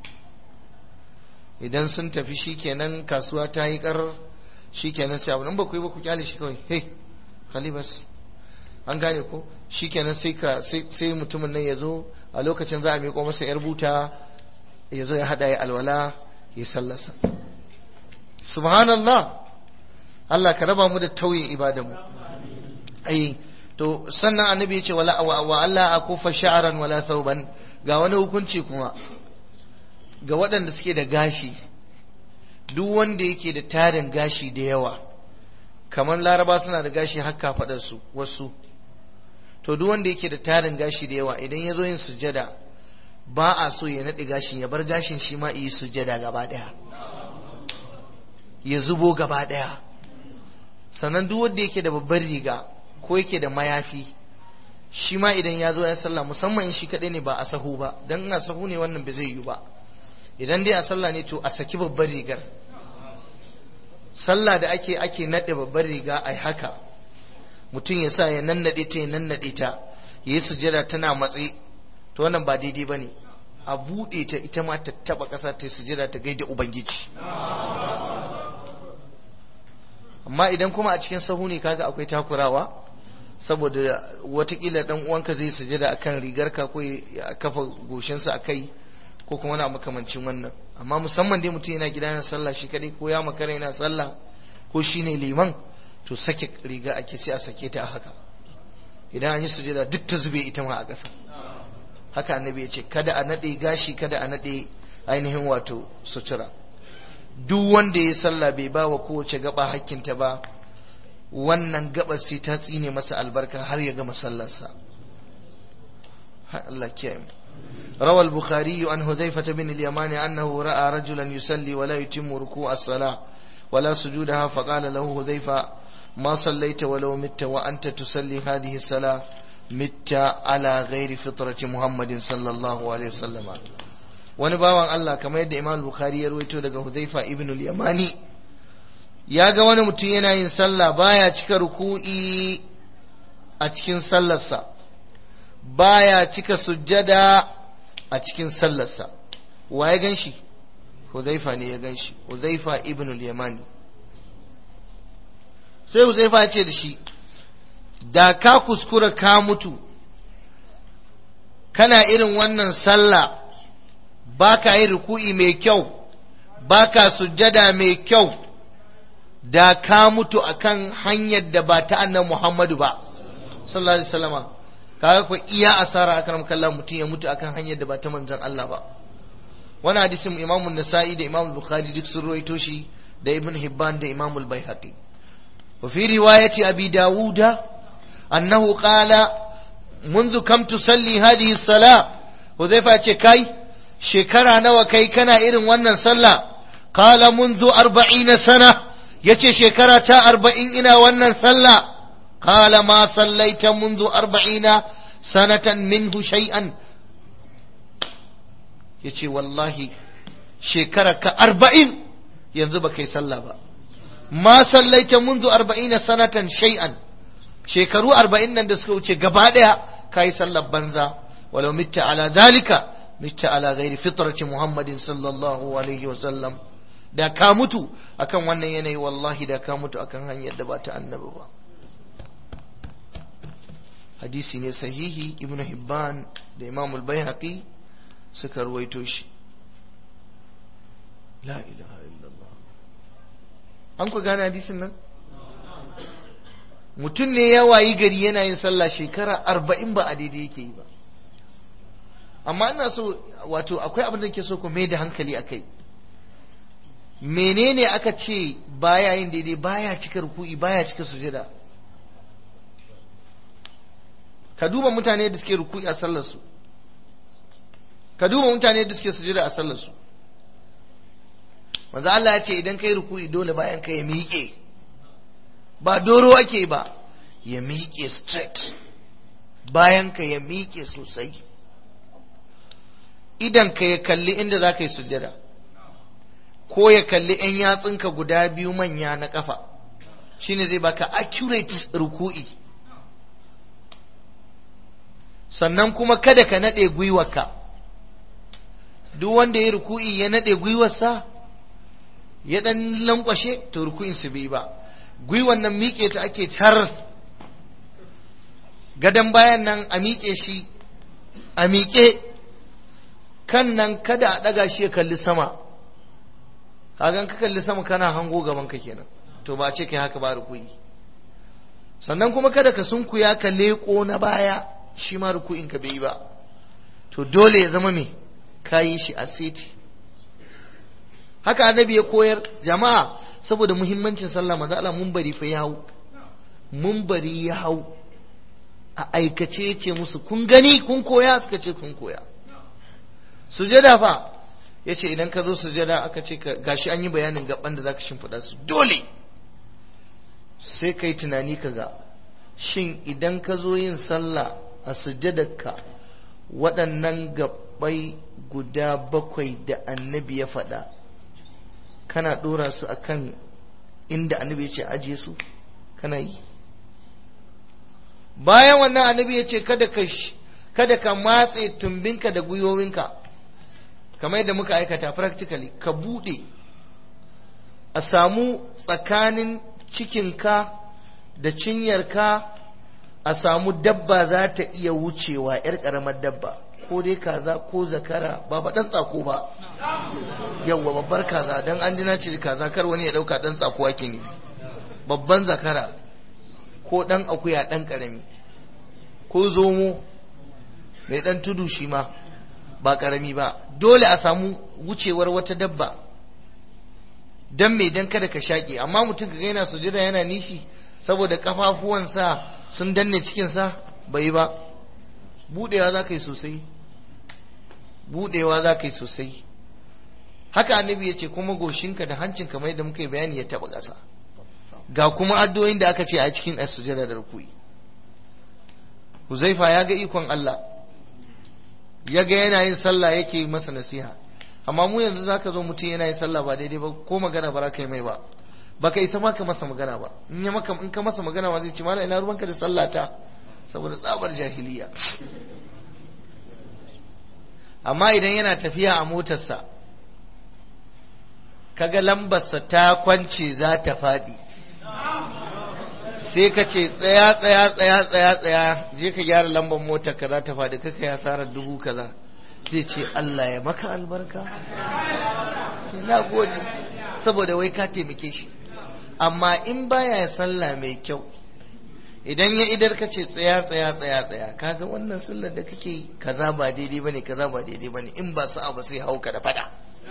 idan sun tafi shikenan kasuwa ta yi kar shikenan sai abu nan ba ku yi ba ku kyale shi kawai hey khalibas an gane ko shikenan sai ka sai mutumin nan ya zo a lokacin za a miƙo masa yar buta ya zo ya hada ya alwala ya sallasa subhanallah Allah ka raba mu da tauye ibadanmu ai to sannan annabi ya ce wala wa Allah akufa sha'ran wala thawban ga wani hukunci kuma ga waɗanda suke da gashi duk wanda yake da tarin gashi da yawa kamar laraba suna da gashi haka faɗarsu wasu to duk wanda yake da tarin gashi da yawa idan ya zo yin sujada ba a so ya naɗe gashin ya bar gashin shi ma yi sujada gaba ɗaya ya zubo gaba ɗaya sannan duk wanda yake da babbar riga ko yake da mayafi shi ma idan ya zo ya sallah musamman in shi kaɗai ne ba a sahu ba don ina sahu ne wannan ba zai yi ba idan dai a sallah ne to a saki babbar rigar sallah da ake ake naɗe babbar riga ai haka mutum ya sa ya nannaɗe ta ya nannaɗe ta ya yi sujada tana matsi to wannan ba daidai ba ne a buɗe ta ita ma ta taɓa ƙasa ta sujada ta gaida ubangiji amma idan kuma a cikin sahu ne kaga akwai takurawa saboda watakila dan uwanka zai sujada akan rigarka ko ya kafa goshinsa a kai ko kuma na makamancin wannan amma musamman dai mutum yana gida yana sallah shi kadai ko ya makara yana sallah ko shine liman to sake riga ake sai a sake ta a haka idan an yi sujada duk ta zube ita ma a ƙasa haka annabi ya ce kada a naɗe gashi kada a naɗe ainihin wato sutura duk wanda ya sallah bai ba wa kowace gaba hakkinta ba wannan gabar sai ta tsine masa albarka har ya gama sallarsa Allah kiyaye mu روى البخاري عن حذيفة بن اليمان أنه رأى رجلا يصلي ولا يتم ركوع الصلاة ولا سجودها فقال له حذيفة ما صليت ولو مت وأنت تصلي هذه الصلاة مت على غير فطرة محمد صلى الله عليه وسلم wani bawan Allah kamar yadda Imam Bukhari ya rawaito daga Huzaifa ibn al-Yamani ya ga wani mutum yana yin sallah baya cika ruku'i a cikin sallarsa baya cika sujjada a cikin sallarsa wa ya ganshi Huzaifa ne ya ganshi Huzaifa ibn al-Yamani sai Huzaifa ya ce da shi da ka kuskura ka mutu kana irin wannan sallah baka yin ruku'i mai kyau baka sujjada mai kyau da ka mutu akan hanyar da ba ta annan Muhammadu ba sallallahu alaihi wasallama kaga ko iya asara akan kallon mutum ya mutu akan hanyar da ba ta manzon Allah ba wani hadisin Imam Nasa'i da Imam Bukhari duk sun ruwaito shi da Ibn Hibban da Imam Al-Baihaqi wa fi riwayati Abi Dawud annahu qala منذ كم تصلي هذه الصلاة وزيفا ce kai shekara nawa kai kana irin wannan sallah qala منذ أربعين sana yace shekara ta arba'in ina wannan sallah qala ma sallaita منذ أربعين سنة منه شيئا yace wallahi shekara ka arba'in yanzu ba kai sallah ba ma sallaita منذ أربعين sanatan shay'an shekaru arba'in nan da suka wuce gaba ɗaya ka yi sallar banza walau mitta ala zalika mitta ala gairi fitrati muhammadin sallallahu alaihi wasallam da ka mutu akan wannan yanayi wallahi da ka mutu akan hanyar da ba ta annabi ba hadisi ne sahihi ibnu hibban da imam al-baihaqi suka ruwaito shi la ilaha illallah an ku gane hadisin nan mutum ne ya wayi gari yana yin sallah shekara arba'in ba a daidai yake yi ba amma ina so wato akwai abin da ke so ku mai da hankali a kai menene aka ce baya yin daidai baya cika ruku'i baya cika sujada ka duba mutane da suke ruku'i a sallarsu ka duba mutane da suke sujada a sallarsu manzo Allah ya ce idan kai ruku'i dole bayan ka ya miƙe ba doro ake ba ya miƙe straight bayan ka ya miƙe sosai idan ka ya kalli inda za ka yi sujjada ko ya kalli 'yan yatsunka guda biyu manya na ƙafa shine zai baka accurate ruku'i sannan kuma kada ka naɗe gwiwarka duk wanda ya ruku'i ya naɗe gwiwarsa ya ɗan lankwashe to ruku'in su bai ba gwiwan nan miƙe ta ake tar gadon bayan nan a miƙe shi a miƙe kan nan kada a ɗaga shi ya kalli sama kagan ka kalli sama kana hango gaban ka kenan to ba ce kai haka ba rukuyi sannan kuma kada ka sunkuya ka leƙo na baya shi ma rukuyin ka bai ba to dole ya zama me ka yi shi a seti haka annabi ya koyar jama'a saboda muhimmancin sallah manzo Allah mun bari fa ya hau mun bari ya hau a aikace ya ce musu kun gani kun koya suka ce kun koya sujada fa ya ce idan ka zo sujada aka ce gashi an yi bayanin gaban da zaka shimfiɗa su dole sai ka yi tunani ka ga shin idan ka zo yin sallah a sujadarka waɗannan gabbai guda bakwai da annabi ya faɗa kana ɗora su akan inda annabi ya ce ajiye su kana yi bayan wannan annabi ya ce kada ka kada ka matse tumbinka da gwiwowinka kamar yadda muka aikata practically ka bude a samu tsakanin cikinka da cinyarka a samu dabba za ta iya wucewa 'yar ƙaramar dabba ko dai kaza ko zakara ba ba ɗan tsako ba yawwa babbar kaza don an jina ce kaza kar wani ya ɗauka ɗan tsako ake nufi babban zakara ko ɗan akuya ɗan ƙarami ko zomo mai ɗan tudu shi ma ba ƙarami ba dole a samu wucewar wata dabba don mai don kada ka shaƙe amma mutum ka yana sujada yana nishi saboda ƙafafuwansa sun danne cikinsa bai ba buɗewa za ka yi sosai buɗewa za ka yi sosai haka annabi ya ce kuma goshinka da hancin kamar yadda muka yi bayani ya taɓa ƙasa ga kuma addu'o'in da aka ce a cikin as-sujada da ruku'i Huzaifa ya ga ikon Allah ya ga yana yin sallah yake yi masa nasiha amma mu yanzu zaka zo mutum yana yin sallah ba daidai ba ko magana ba za ka yi mai ba baka isa maka masa magana ba in ya maka in ka masa magana ba zai ce mana ina ruwanka da sallata saboda tsabar jahiliya amma idan yana tafiya a motarsa kaga lambarsa ta kwance za ta faɗi sai ka ce tsaya tsaya tsaya tsaya tsaya je ka gyara lambar motar ka za ta faɗi kaka ya sarar dubu kaza zai ce Allah ya maka albarka ce na gode saboda wai ka taimake shi amma in baya sallah mai kyau idan ya idar ka ce tsaya tsaya tsaya tsaya kaga wannan sallar da kake yi kaza ba daidai bane kaza ba daidai bane in ba sa'a ba sai hauka da fada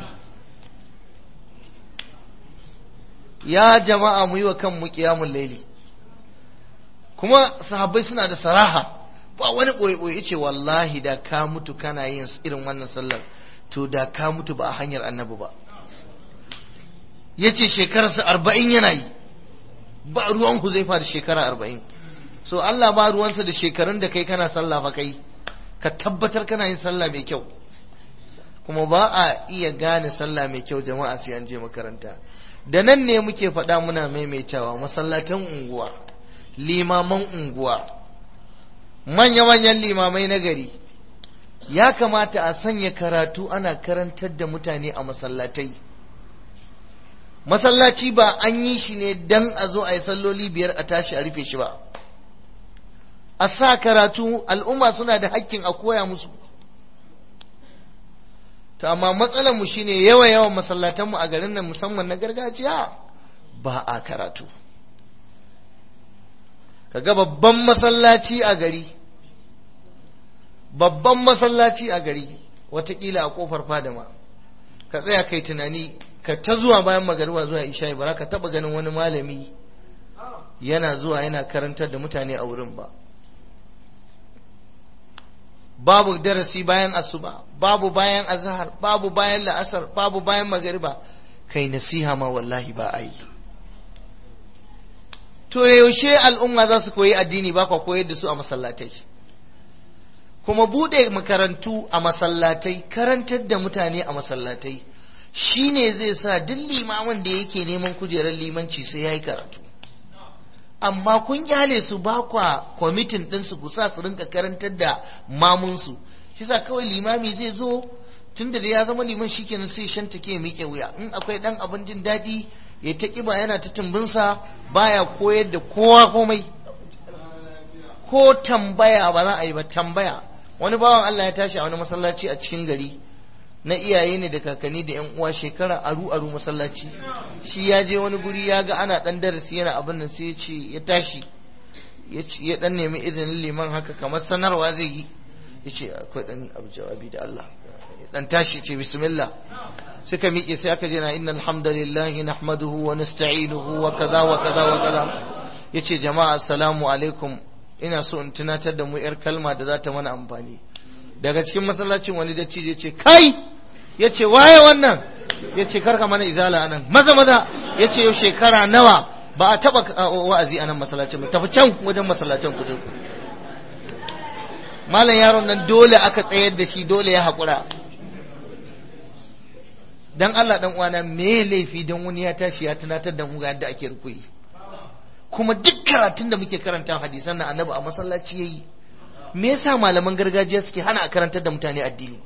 ya jama'a mu yi wa kanmu qiyamul laili kuma sahabbai suna da saraha ba wani ɓoye-ɓoye ce wallahi da ka mutu kana yin irin wannan sallar to da ka mutu ba a hanyar annabi ba ya ce shekararsa arba'in yana yi ba ruwan ku zai da shekara arba'in so Allah ba ruwansa da shekarun da kai kana sallah fa kai ka tabbatar kana yin sallah mai kyau kuma ba a iya gane sallah mai kyau jama'a sai an je makaranta da nan ne muke faɗa muna maimaitawa masallatan unguwa limaman unguwa manya-manyan limamai na gari ya kamata a sanya karatu ana karantar da mutane a masallatai masallaci ba an yi shi ne don a zo a yi salloli biyar a tashi a rufe shi ba a sa karatu al'umma suna da hakkin a koya musu ta amma matsalarmu shine yawa yawan masallatanmu a garin nan musamman na gargajiya ba a karatu kaga babban masallaci a gari babban masallaci a gari watakila a kofar fadama ka tsaya kai tunani ka ta zuwa bayan magariba zuwa isha'i ba ka taba ganin wani malami yana zuwa yana karantar da mutane a wurin ba babu darasi bayan asuba babu bayan azhar babu bayan la'asar babu bayan magariba kai nasiha ma wallahi ba a yi to yaushe al'umma za su koyi addini ba kwa koyar da su a masallatai kuma bude makarantu a masallatai karantar da mutane a masallatai shine zai sa duk limamin da yake neman kujerar limanci sai ya yi karatu amma kun kyale su ba kwa kwamitin ɗinsu ku sa su rinka karantar da mamunsu shi sa kawai limami zai zo tun da ya zama liman shikenan sai shanta ke miƙe wuya in akwai ɗan abin jin daɗi ya ta ƙiba yana ta tumbinsa baya koyar da kowa komai ko tambaya ba za a yi ba tambaya wani bawan Allah ya tashi a wani masallaci a cikin gari na iyaye ne da kakanni da yan uwa shekara aru aru masallaci shi ya je wani guri ya ga ana dan darasi yana abin nan sai ya ce ya tashi ya dan nemi izinin liman haka kamar sanarwa zai yi ya ce akwai dan abu jawabi da Allah ya dan tashi ce bismillah suka miƙe sai aka je na innal hamdalillahi nahmaduhu wa nasta'inuhu wa kaza wa kaza wa kaza yace jama'a assalamu alaikum ina so in tunatar da mu yar kalma da za ta mana amfani daga cikin masallacin wani da ya ce kai yace waye wannan yace karka mana izala anan maza maza yace yau shekara nawa ba a taba wa'azi anan masallacin ba tafi can wajen masallacin ku je malam yaron nan dole aka tsayar da shi dole ya haƙura dan Allah dan uwana me laifi dan wani ya tashi ya tunatar da mu ga yadda ake rukuyi kuma duk karatun da muke karanta hadisan nan annabi a masallaci yayi me yasa malaman gargajiya suke hana a karantar da mutane addini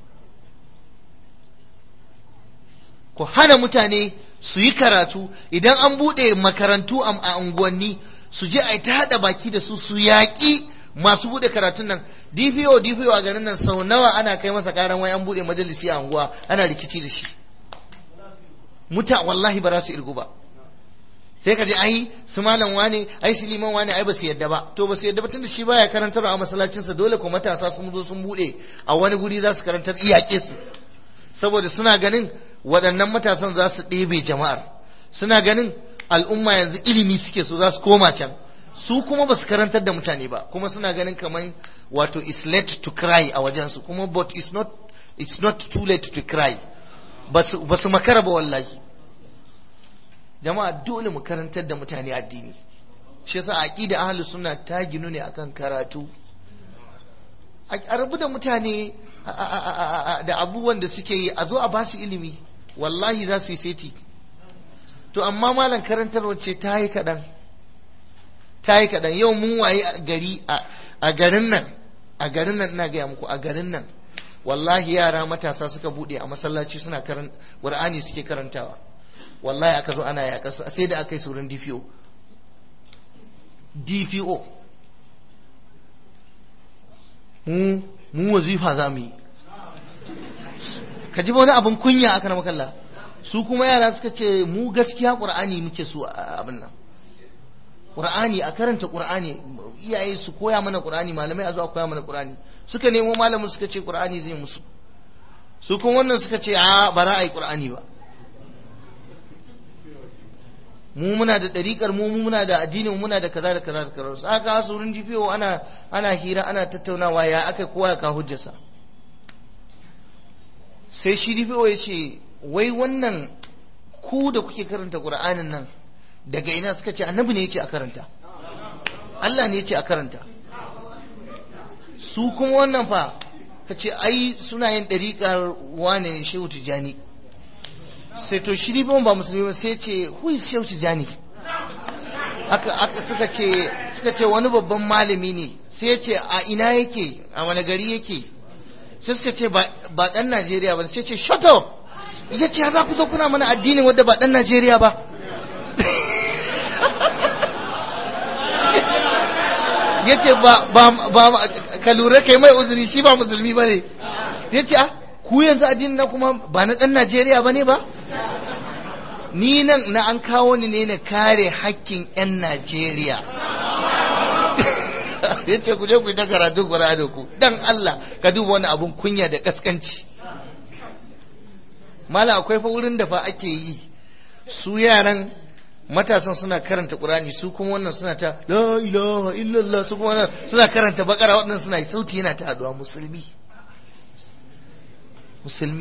ku hana mutane su yi karatu idan an bude makarantu a unguwanni su je a ta hada baki da su su yaƙi masu bude karatun nan DPO DPO a garin nan sau nawa ana kai masa karan wai an bude majalisi a unguwa ana rikici da shi muta wallahi ba za su irgu ba sai ka je ai su malam wane ai su liman wane ai ba su yadda ba to ba su yadda ba tunda shi baya karantar a masallacinsa dole ko matasa sun zo sun bude a wani guri za su karantar iyake su saboda suna ganin waɗannan matasan za su ɗebe jama'ar suna ganin al'umma yanzu ilimi suke so za su koma can su kuma ba su karantar da mutane ba kuma suna ganin kamar wato it's late to cry a wajensu kuma but it's not it's not too late to cry ba su makara ba wallahi jama'a dole mu karantar da mutane addini shi yasa aqida ahlus sunna ta ginu ne akan karatu a rabu da mutane da abubuwan da suke yi a zo a ba su ilimi wallahi za su yi seti to amma malam karantarwa ce ta yi kaɗan ta yi kaɗan yau mun waye gari a garin nan a garin nan ina gaya muku a garin nan wallahi yara matasa suka bude a masallaci suna karan qur'ani suke karantawa wallahi aka zo ana yaƙa su sai da aka yi saurin DPO DPO mu mu wazifa za mu yi ka ji wani abin kunya aka na makalla su kuma yara suka ce mu gaskiya qur'ani muke so a abin nan qur'ani a karanta qur'ani iyaye su koya mana qur'ani malamai a zo a koya mana qur'ani suka nemo malamin suka ce qur'ani zai musu su kuma wannan suka ce a ba za a yi qur'ani ba mu muna da ɗariƙar mu muna da addini muna da kaza da kaza da kaza aka su wurin jifiyo ana ana hira ana tattaunawa ya aka kowa ya ka hujjarsa sai shi jifiyo ya ce wai wannan ku da kuke karanta qur'anin nan daga ina suka ce annabi ne ya ce a karanta Allah ne ya ce a karanta su kuma wannan fa ka ce ai suna yin ɗariƙar wane ne shehu tijjani sai to shi ban ba musulmi ba sai ce who is shehu tijjani aka aka suka ce suka ce wani babban malami ne sai ce a ina yake a wani gari yake sai suka ce ba ɗan Najeriya ba sai ce shut up ya ce za ku zo kuna mana addinin wanda ba ɗan Najeriya ba ya ce ba ka lura kai mai uzuri shi ba musulmi ba ne ya ce ku yanzu addinin na kuma ba na ɗan Najeriya ba ne ba ni nan na an kawo ni ne na kare hakkin 'yan Najeriya ya ce ku je ku yi ta karatu gura da ku dan Allah ka duba wani abun kunya da kaskanci mala akwai fa wurin da fa ake yi su yaran matasan suna karanta Qur'ani su kuma wannan suna ta la ilaha illallah su kuma wannan suna karanta bakara wannan suna sauti yana ta addu'a musulmi musulmi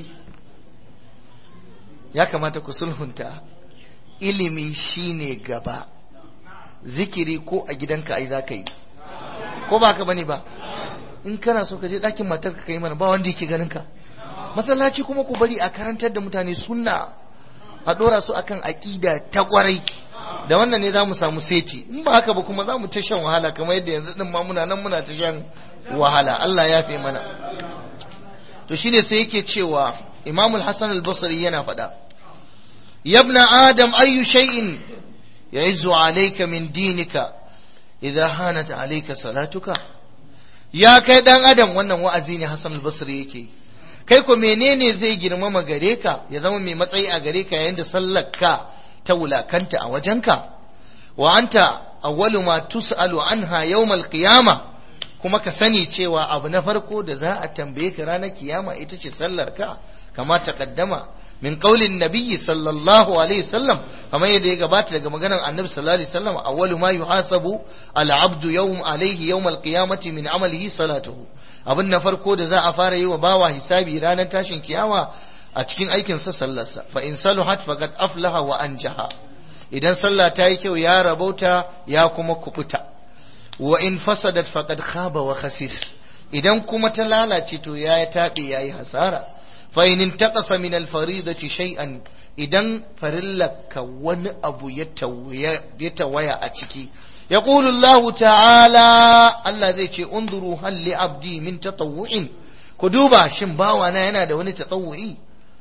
ya kamata ku sulhunta ilimi shine gaba zikiri ko a gidanka ai za ka yi ko ba ka bane ba in kana so ka je ɗakin matarka ka yi mana ba wanda yake ganin ka masallaci kuma ku bari a karantar da mutane sunna a ɗora su akan aƙida ta ƙwarai da wannan ne za mu samu seti in ba haka ba kuma za mu ta shan wahala kamar yadda yanzu ɗin ma muna nan muna ta shan wahala Allah ya fi mana to shine sai yake cewa Imam al-Hasan al-Basri yana faɗa yabna adam ayyu shay'in ya'izzu alayka min dinika idza hanat alayka salatuka ya kai dan adam wannan wa'azi ne Hassan al-Basri yake kai ko menene zai girmama gare ka ya zama mai matsayi a gare ka yayin da sallarka ta wulakanta a wajenka wa anta awwalu ma tus'alu anha yawmal qiyama kuma ka sani cewa abu na farko da za a tambaye ka ranar kiyama ita ce sallar ka kama taqaddama min qaulin nabiyyi sallallahu alaihi wasallam kamar yadda ya gabata daga maganar annabi sallallahu alaihi wasallam awwalu ma yuhasabu al-abdu yawm alaihi yawm al-qiyamati min amalihi salatuhu abin na farko da za a fara yi wa bawa hisabi ranar tashin kiyama a cikin aikin sa sallarsa fa in saluhat faqad aflaha wa anjaha idan sallah ta yi kyau ya rabauta ya kuma kubuta wa in fasadat faqad khaba wa khasir idan kuma ta lalace to ya taɓe ya yi hasara fa in intaqasa min al-faridati shay'an idan farillaka wani abu ya tawaya a ciki yaqulu Allah ta'ala Allah zai ce unduru hal li abdi min tatawwu'in ku duba shin bawana yana da wani tatawwu'i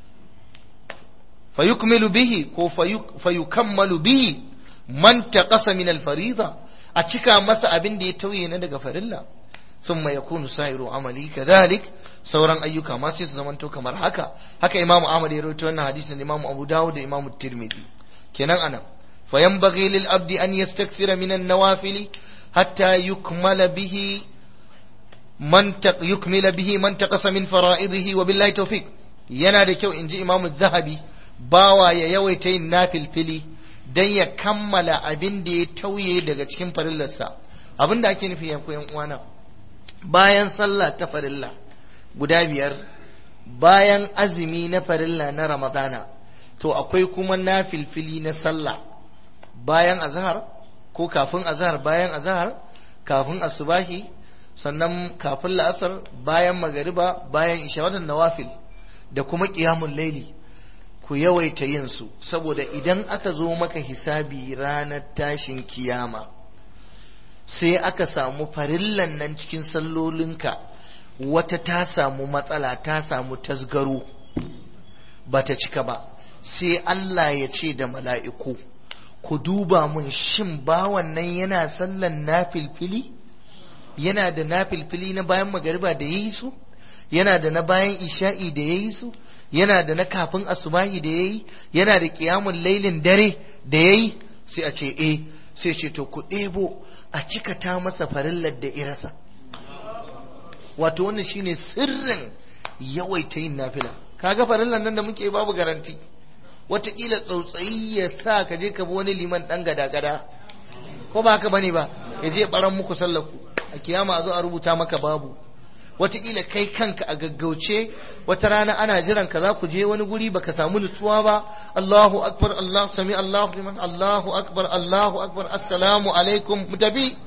fayukmilu bihi ko fayukammalu bihi man taqasa min al-farida a cika masa abin da ya tauye na daga farilla ثم يكون سائر عملي كذلك sauran ayyuka ma sai su zamanto kamar haka haka imam Ahmad ya rawaito wannan hadisin imam Abu Dawud da imam Tirmidhi kenan anan fa yanbaghi lil abdi an yastakthira min an-nawafil hatta yukmala bihi man yukmila bihi man taqasa min fara'idihi wa billahi tawfiq yana da kyau inji imam Az-Zahabi bawa ya yawaita yin nafilfili dan ya kammala abin da ya tauye daga cikin farillarsa abin da ake nufi yanku yan uwana bayan sallah ta farilla guda biyar bayan azumi na farilla na ramadana to akwai kuma na filfili na sallah bayan azhar ko kafin azhar bayan azhar kafin asubahi sannan kafin la'asar bayan magariba bayan isha wadannan nawafil da kuma qiyamul laili ku yawaita yin su saboda idan aka zo maka hisabi ranar tashin kiyama sai aka samu farillan nan cikin sallolinka wata ta samu matsala ta samu tasgaro ba ta cika ba sai Allah ya ce da mala'iku ku duba mun shin bawan nan yana sallan nafilfili yana da nafilfili na bayan magariba da ya yi su yana da na bayan isha'i da ya yi su yana da na kafin asubahi da ya yi yana da ƙiyamun lailin dare da ya yi sai a ce eh sai ce to ku ɗebo a cikata masa farillar da irasa wato wannan shine sirrin yawaita yin nafila kaga farillar nan da muke babu garanti wataƙila tsautsayi ya sa ka je ka bi wani liman ɗan gada-gada ko ba haka bane ba ya je ɓaran muku sallaku a kiyama a zo a rubuta maka babu wataƙila kai kanka a gaggauce wata rana ana jiran ka za ku je wani guri baka samu nutsuwa ba Allahu akbar Allah sami Allahu liman Allahu akbar Allahu akbar assalamu alaikum mu tafi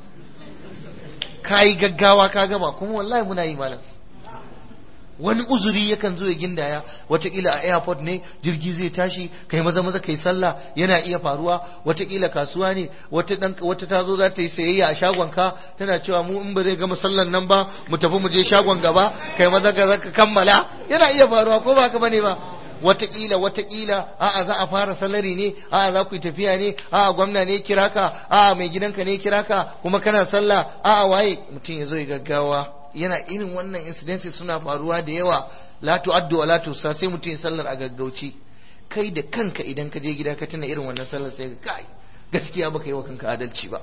kai gaggawa ka gaba kuma wallahi muna yi malam wani uzuri yakan zo ya gindaya wataƙila a airport ne jirgi zai tashi kai maza maza kai sallah yana iya faruwa wataƙila kasuwa ne wata dan wata ta zo za ta yi sayayya a shagon ka tana cewa mu in ba zai gama sallan nan ba mu tafi mu je shagon gaba kai maza ka zaka kammala yana iya faruwa ko ba haka bane ba wataƙila wataƙila a'a za a fara salari ne a'a za ku yi tafiya ne a'a gwamna ne kira ka a'a mai gidanka ne kira ka kuma kana sallah a'a waye mutum ya zo ya gaggawa yana irin wannan incidences suna faruwa da yawa la tu'addu wa la tusa sai mutum ya sallar a gaggauci kai da kanka idan ka je gida ka tuna irin wannan sallar sai ka kai gaskiya baka yi wa kanka adalci ba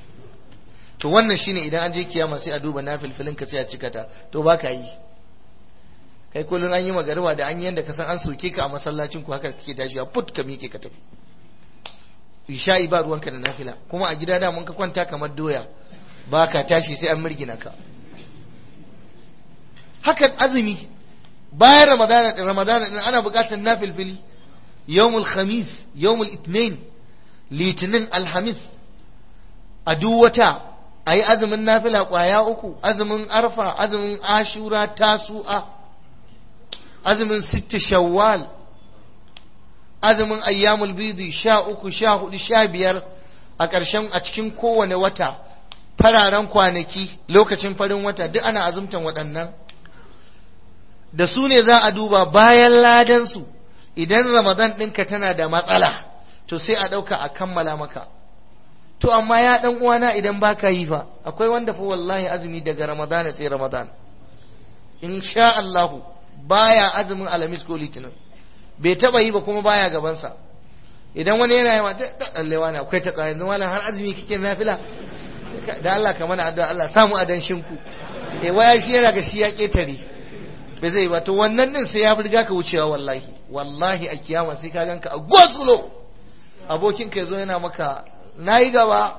to wannan shine idan an je kiyama sai a duba nafilfilin ka sai a cika ta to baka yi kai kullun an yi magariba da an yi yanda ka san an soke ka a masallacin ku haka kake tashi a put ka miƙe ka tafi isha'i ba ruwanka da nafila kuma a gida da mun ka kwanta kamar doya ba ka tashi sai an mirgina ka hakan azumi bayan ramadana din ramadana din ana buƙatar nafilfili yawmul khamis yawmul itnain litinin alhamis a duk wata a yi azumin nafila ƙwaya uku azumin arfa azumin ashura tasu'a azumin sitti shawwal azumin ayyamul bidi sha uku sha hudu sha biyar a ƙarshen a cikin kowane wata fararen kwanaki lokacin farin wata duk ana azumtan waɗannan da su ne za a duba bayan ladansu idan ramadan ɗinka tana da matsala to sai a ɗauka a kammala maka to amma ya ɗan uwana idan baka yi fa akwai wanda fa wallahi azumi daga ramadan sai ramadan in sha Allahu baya azumin alamis ko litinin bai taba yi ba kuma baya gabansa idan wani yana yi mata ɗallewa ne akwai ta ƙayan wala har azumi kike nafila da Allah ka mana addu'a Allah samu adanshin ku eh waya shi yana ga shi ya ketare bai zai ba to wannan din sai ya riga ka wucewa wallahi wallahi a kiyama sai ka ganka a gosulo abokin ka zo yana maka nayi gaba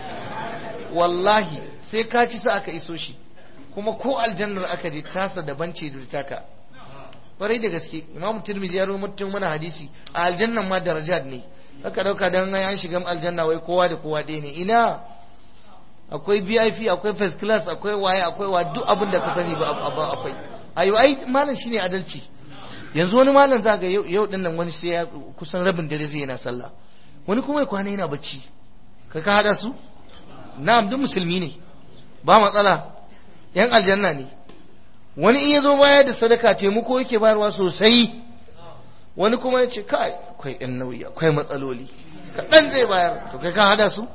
wallahi sai ka ci sa aka iso shi kuma ko aljannar aka je tasa daban ce da taka kwarai da gaske imamu tirmidhi ya mutum mana hadisi a aljannan ma darajat ne aka dauka dan an shiga aljanna wai kowa da kowa ɗaya ne ina akwai VIP akwai first class akwai waye akwai wa duk abin da ka sani ba akwai ayo ai malam shine adalci yanzu wani malam za ga yau din nan wani sai ya kusan rabin dare zai yana sallah wani kuma ya kwana yana bacci ka ka hada su na'am duk musulmi ne ba matsala yan aljanna ne wani in ya zo baya da sadaka taimako yake bayarwa sosai wani kuma ya ce kai akwai yan nauyi akwai matsaloli kaɗan zai bayar to kai ka hada su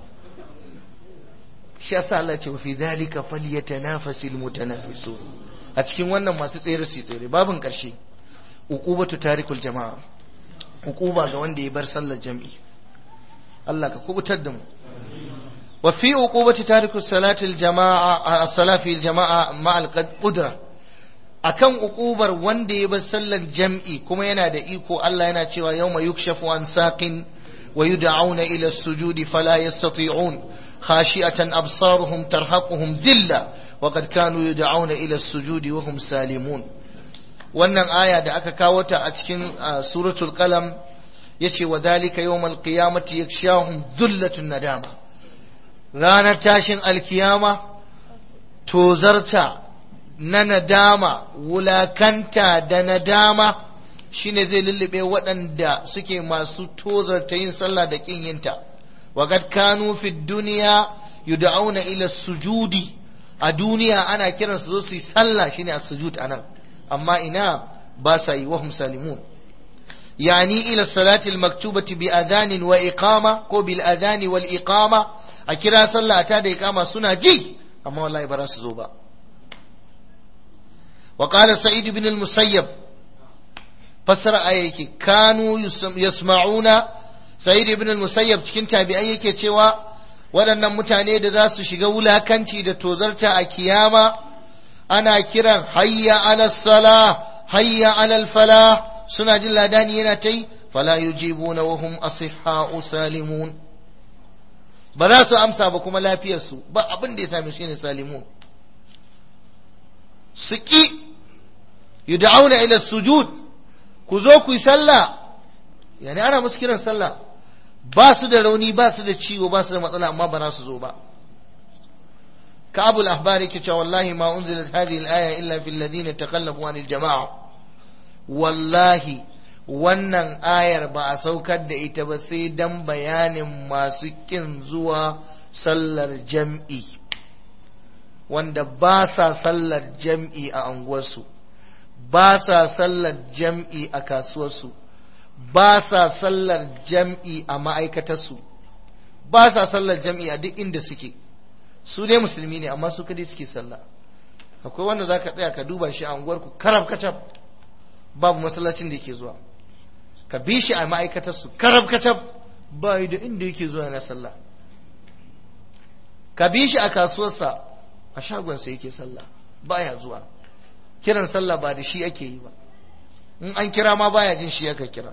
shi yasa Allah ce wa fi dhalika falyatanafasil mutanafisun a cikin wannan masu tsere su tsere babin karshe uqubatu tarikul jama'a uquba ga wanda ya bar sallar jami'i Allah ka kubutar da mu wa fi uqubati tarikus salatil jama'a as-salafi jama'a ma'al qudra akan uqubar wanda ya bar sallar jam'i kuma yana da iko Allah yana cewa yawma yukshafu an saqin wa yud'auna ila as-sujudi fala yastati'un khashi'atan absaruhum tarhaquhum dhilla wa qad kanu yud'auna ila as-sujudi wa hum salimun wannan aya da aka kawo ta a cikin suratul qalam yace wa dhalika yawmal qiyamati yakshahum dhullatun nadama ranar tashin alkiyama tozarta na nadama wulakanta da nadama shine zai lullube waɗanda suke masu tozarta yin sallah da ƙin yinta waqad kanu fi dunya yud'auna ila sujudi a duniya ana kiran su zo su yi sallah shine as-sujud anan amma ina ba sa yi wahum salimun yani ila salati al-maktubati bi adhanin wa iqama ko bil adhani wal iqama a kira sallah ta da iqama suna ji amma wallahi ba za su zo ba وقال سعيد بن المسيب فسر آية كانوا يسمعون سعيد بن المسيب cikin tabi'ai yake cewa waɗannan mutane da za su shiga wulakanci da tozarta a kiyama ana kiran hayya ala sala hayya ala fala suna jin ladani yana ta yi fala yujibuna wa hum asihha'u salimun ba za su amsa ba kuma lafiyarsu ba abin da ya same su ne salimun su ƙi yud'auna ila sujud ku zo ku yi sallah yani ana musu kiran sallah ba su da rauni ba su da ciwo ba su da matsala amma ba za su zo ba كعب الأحبار كتا والله ما أنزلت هذه الآية إلا في الذين تقلبوا عن الجماعة والله wannan ayar ba a saukar da ita ba sai dan bayanin masu kin zuwa sallar jam'i wanda ba sa sallar jam'i a anguwarsu ba sa sallar jam'i a kasuwarsu ba sa sallar jam'i a ma'aikatarsu ba sa sallar jam'i a duk inda suke su dai musulmi ne amma su kadai suke sallah akwai wanda za ka tsaya ka duba shi a unguwarku karab kacab babu masallacin da yake zuwa ka bi shi a ma'aikatarsu karab kacab ba da inda yake zuwa na sallah ka bi shi a kasuwarsa a shagonsa yake sallah baya zuwa kiran sallah ba da shi ake yi ba in an kira ma baya jin shi aka kira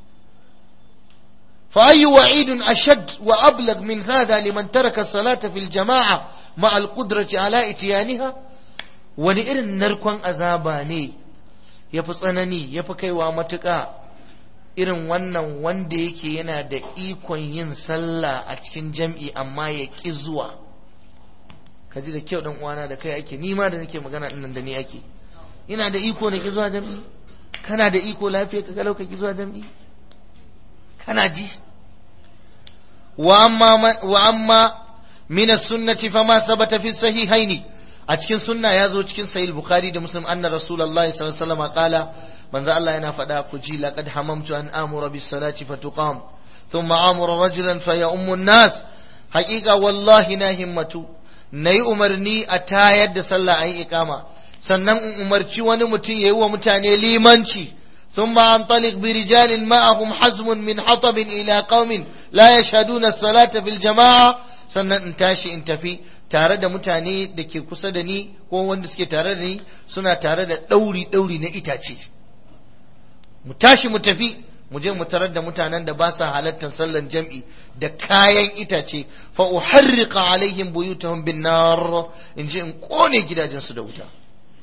فأي وعيد أشد وأبلغ من هذا لمن ترك الصلاة في الجماعة مع القدرة على إتيانها ونئر نركوان أزاباني يفصنني يفكي وامتكا irin wannan wanda yake yana da ikon yin sallah a cikin jam'i amma ya ƙi zuwa ka ji da kyau dan uwana da kai ake nima da nake magana nan da ni ake ina da iko na ƙi zuwa jam'i kana da iko lafiya ka kalau ka ƙi zuwa jam'i kana ji wa amma min as-sunnati fama thabata fi sahihaini a cikin sunna ya zo cikin sahih bukhari da muslim anna rasulullahi sallallahu alaihi wasallam qala manzo Allah yana faɗa ku ji laqad hamamtu an amura bis salati fatuqam thumma amura rajulan fa ya ummu nas haqiqa wallahi na himmatu nayi umarni a tayar da sallah ayi iqama sannan in umarci wani mutum yayi wa mutane limanci ثم أنطلق برجال معهم حزم من حطب إلى قوم لا يشهدون الصلاة في الجماعة sannan in tashi in tafi tare da mutane da ke kusa da ni ko wanda suke tare da ni suna tare da ɗauri ɗauri na itace mu tashi mu tafi mu je mu tarar da mutanen da ba sa halartar sallan jam'i da kayan itace fa uharriqa alaihim buyutahum bin nar in je in kone gidajensu da wuta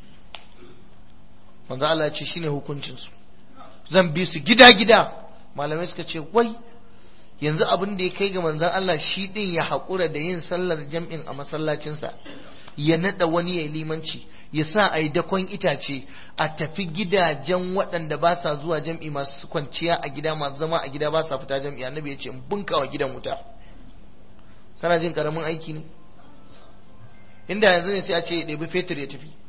manzo Allah ya ce shine hukuncin su zan bi su gida gida malamai suka ce wai yanzu abin da ya kai ga manzon Allah shi din ya haƙura da yin sallar jam'in a masallacinsa ya nada wani ya limanci ya sa a yi dakon itace a tafi gidajen waɗanda ba sa zuwa jam'i masu kwanciya a gida masu zama a gida ba sa fita jam'i annabi ya ce in bunkawa gidan wuta kana jin karamin aiki ne inda yanzu ne sai a ce ya ɗebi fetur ya tafi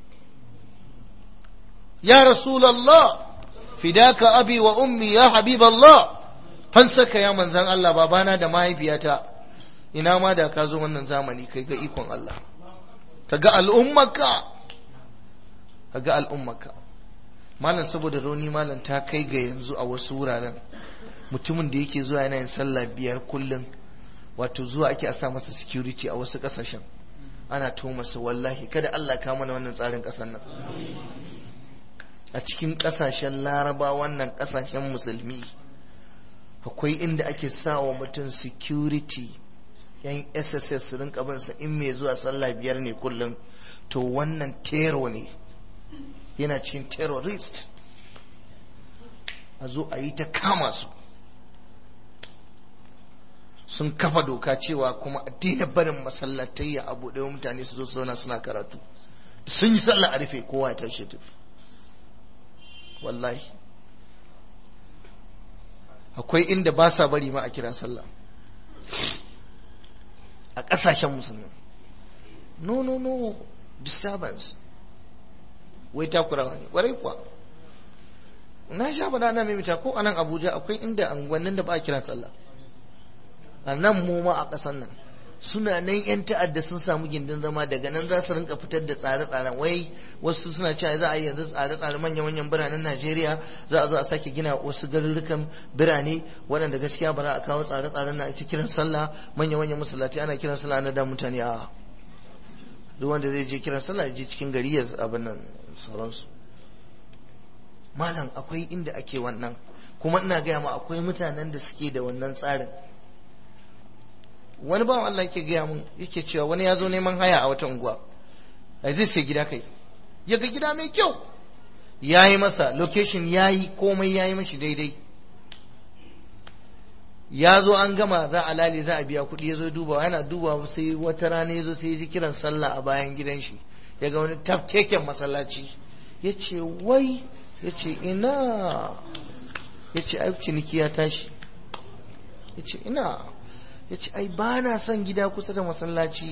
ya rasulallah fidaka abi wa ummi ya habiballah fansaka ya manzan Allah babana da mahaifiyata ina ma da ka zo wannan zamani kai ga ikon Allah ka ga al'ummaka ka ga al'ummaka malam saboda rauni malam ta kai ga yanzu a wasu wuraren mutumin da yake zuwa yana yin sallah biyar kullum wato zuwa ake a sa masa security a wasu kasashen ana to masa wallahi kada Allah ka mana wannan tsarin kasar nan a cikin kasashen laraba wannan kasashen musulmi akwai inda ake sa wa mutum security yan sss su rinka bin sa in mai zuwa sallah biyar ne kullum to wannan tero ne yana cikin terrorist a zo a yi ta kama su sun kafa doka cewa kuma a daina barin masallatai ya abu ɗaya mutane su zo su zauna suna karatu sun yi sallah a rufe kowa ya tashi tafi wallahi akwai inda ba sa bari ma a kira sallah a ƙasashen musulmi no no no disturbance wai takurawa ne ƙwarai kuwa na sha faɗa na mimita ko a nan abuja akwai inda anguwannin da ba a kira sallah a nan mu ma a ƙasar nan suna nan yan ta'adda sun samu gindin zama daga nan za su rinka fitar da tsare-tsaren wai wasu suna cewa za a yi yanzu tsare-tsare manya-manyan biranen Najeriya za a zo a sake gina wasu garurrukan birane waɗanda gaskiya ba za a kawo tsare-tsaren na ita kiran sallah manya-manyan masallatai ana kiran sallah na da mutane a duk wanda zai je kiran sallah ya je cikin gari ya abin nan sauransu malam akwai inda ake wannan kuma ina gaya ma akwai mutanen da suke da wannan tsarin wani bawan Allah yake gaya mun yake cewa wani ya zo neman haya a wata unguwa ai zai sai gida kai ya ga gida mai kyau ya yi masa location ya yi komai ya yi mashi daidai ya zo an gama za a lale za a biya kuɗi ya zo dubawa yana dubawa sai wata rana ya zo sai ya ji kiran sallah a bayan gidan shi ya ga wani tafkeken masallaci ya ce wai ya ce ina ya ce ai ciniki ya tashi ya ce ina ya ce ai ba na son gida kusa da masallaci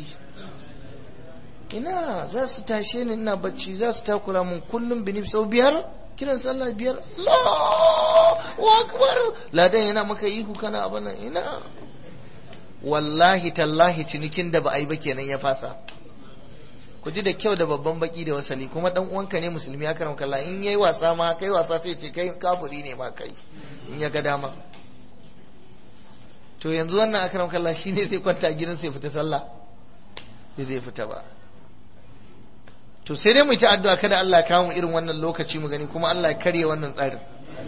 ina za su tashe ni ina bacci za su takura mun kullum binif sau biyar kiran sallah biyar Allahu akbar ladan yana maka ihu kana abana ina wallahi tallahi cinikin da ba a yi ba kenan ya fasa ku ji da kyau da babban baki da wasali kuma dan uwanka ne musulmi ya karam kalla in yayi wasa ma kai wasa sai ce kai kafiri ne ma kai in ya ga dama to yanzu wannan akram kallah shine zai kwanta gidan sai fita sallah sai zai fita ba to sai dai mu ta addu'a kada Allah ya kawo mu irin wannan lokaci mu gani kuma Allah ya karye wannan tsarin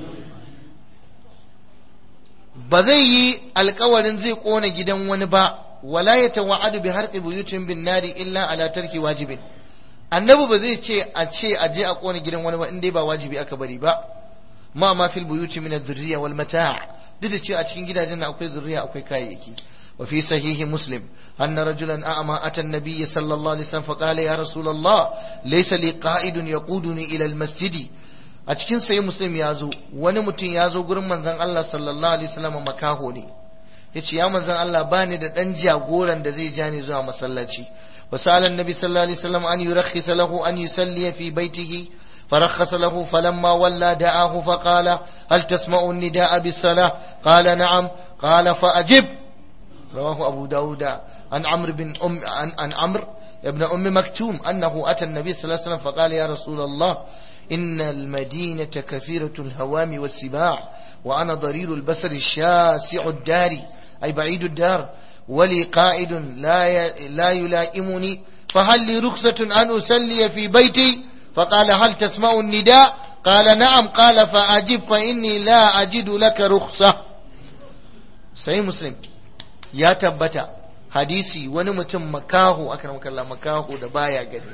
ba zai yi alkawarin zai kona gidan wani ba wala ya tawa'adu bi harqi buyutin bin nari illa ala tarki wajibin annabi ba zai ce a ce a je a kona gidan wani ba in dai ba wajibi aka bari ba ma ma fil buyuti min adh-dhurriyya wal mata' duk da cewa a cikin gidajen akwai zuriya akwai kayayyaki wa fi sahihi muslim anna rajulan a'ma ata an-nabiy sallallahu alaihi wasallam faqala ya rasulullah laysa li qa'idun yaquduni ila al-masjid a cikin sahih muslim ya zo wani mutum ya zo gurin manzon Allah sallallahu alaihi wasallam makaho ne yace ya manzon Allah bani da dan jagoran da zai ja ni zuwa masallaci وسأل النبي صلى الله عليه وسلم أن يرخص له أن يصلي في بيته فرخص له فلما ولى دعاه فقال هل تسمع النداء بالصلاة قال نعم قال فأجب رواه أبو داود عن عمرو بن أم عن, عن عمرو ابن أم مكتوم أنه أتى النبي صلى الله عليه وسلم فقال يا رسول الله إن المدينة كثيرة الهوام والسباع وأنا ضرير البصر الشاسع الدار أي بعيد الدار ولي قائد لا لا يلائمني فهل لي رخصة أن أصلي في بيتي فقال هل تسمع النداء قال نعم قال فأجب فإني لا أجد لك رخصة sai muslim ya tabbata hadisi wani mutum makaho aka makalla makaho da baya gani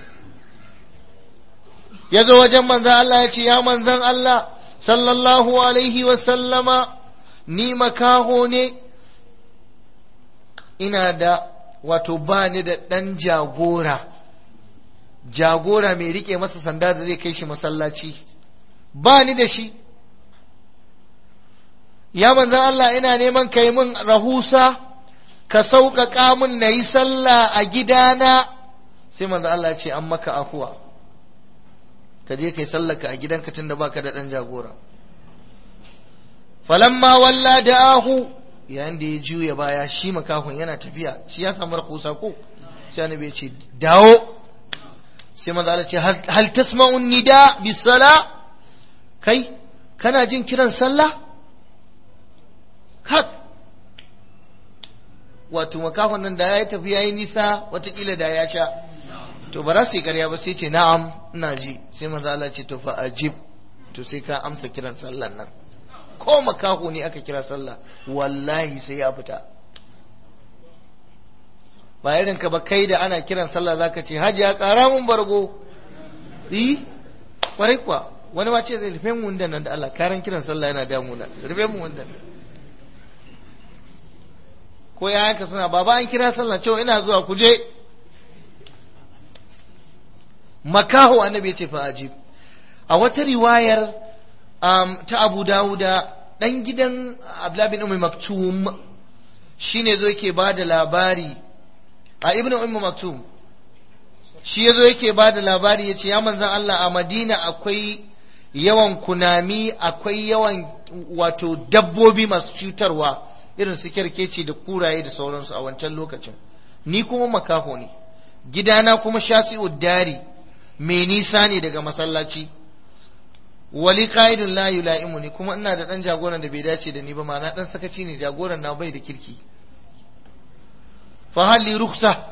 ya zo wajen manzan Allah ya ce ya manzan Allah sallallahu alaihi wasallama ni makaho ne ina da wato ba ni da ɗan jagora jagora mai rike masa sanda da zai kai shi masallaci ba ni da shi ya manzan Allah ina neman kai min rahusa ka sauƙaƙa min na yi sallah a gidana sai manzan Allah ya ce an maka afuwa ka je kai sallaka a gidanka tun da baka da ɗan jagora falamma walla da ahu yayin da ya juya baya shi makahon yana tafiya shi ya samu rahusa ko sai annabi ya ce dawo sai manzo Allah ce hal tasma'un nida bis sala kai kana jin kiran sallah hak wato makahon nan da ya yi tafiya yi nisa watakila da ya sha to ba za su yi karya ba sai ce na'am ina ji sai manzo Allah ce to fa ajib to sai ka amsa kiran sallan nan ko makaho ne aka kira sallah wallahi sai ya fita ba irin ka ba kai da ana kiran sallah zaka ce hajiya kara mun bargo yi kwarai kuwa wani ma ce zai rufe mu wundan nan da Allah karan kiran sallah yana damuna rufe mu wundan ko yayanka suna baba an kira sallah cewa ina zuwa ku je makaho annabi ya ce fa ajib a wata riwayar ta Abu Dawuda dan gidan Abdullah bin Ummi Maktum shine zo yake bada labari a Ibn Ummi Maktum shi yazo yake bada labari yace ya manzon Allah a Madina akwai yawan kunami akwai yawan wato dabbobi masu cutarwa irin su kerkeci da kuraye da sauransu a wancan lokacin ni kuma makaho ne gidana kuma shasi'ud dari mai nisa ne daga masallaci wali qa'idun la yula'imu ne kuma ina da dan jagoran da bai dace da ni ba ma na dan sakaci ne jagoran na bai da kirki fa halli ruksa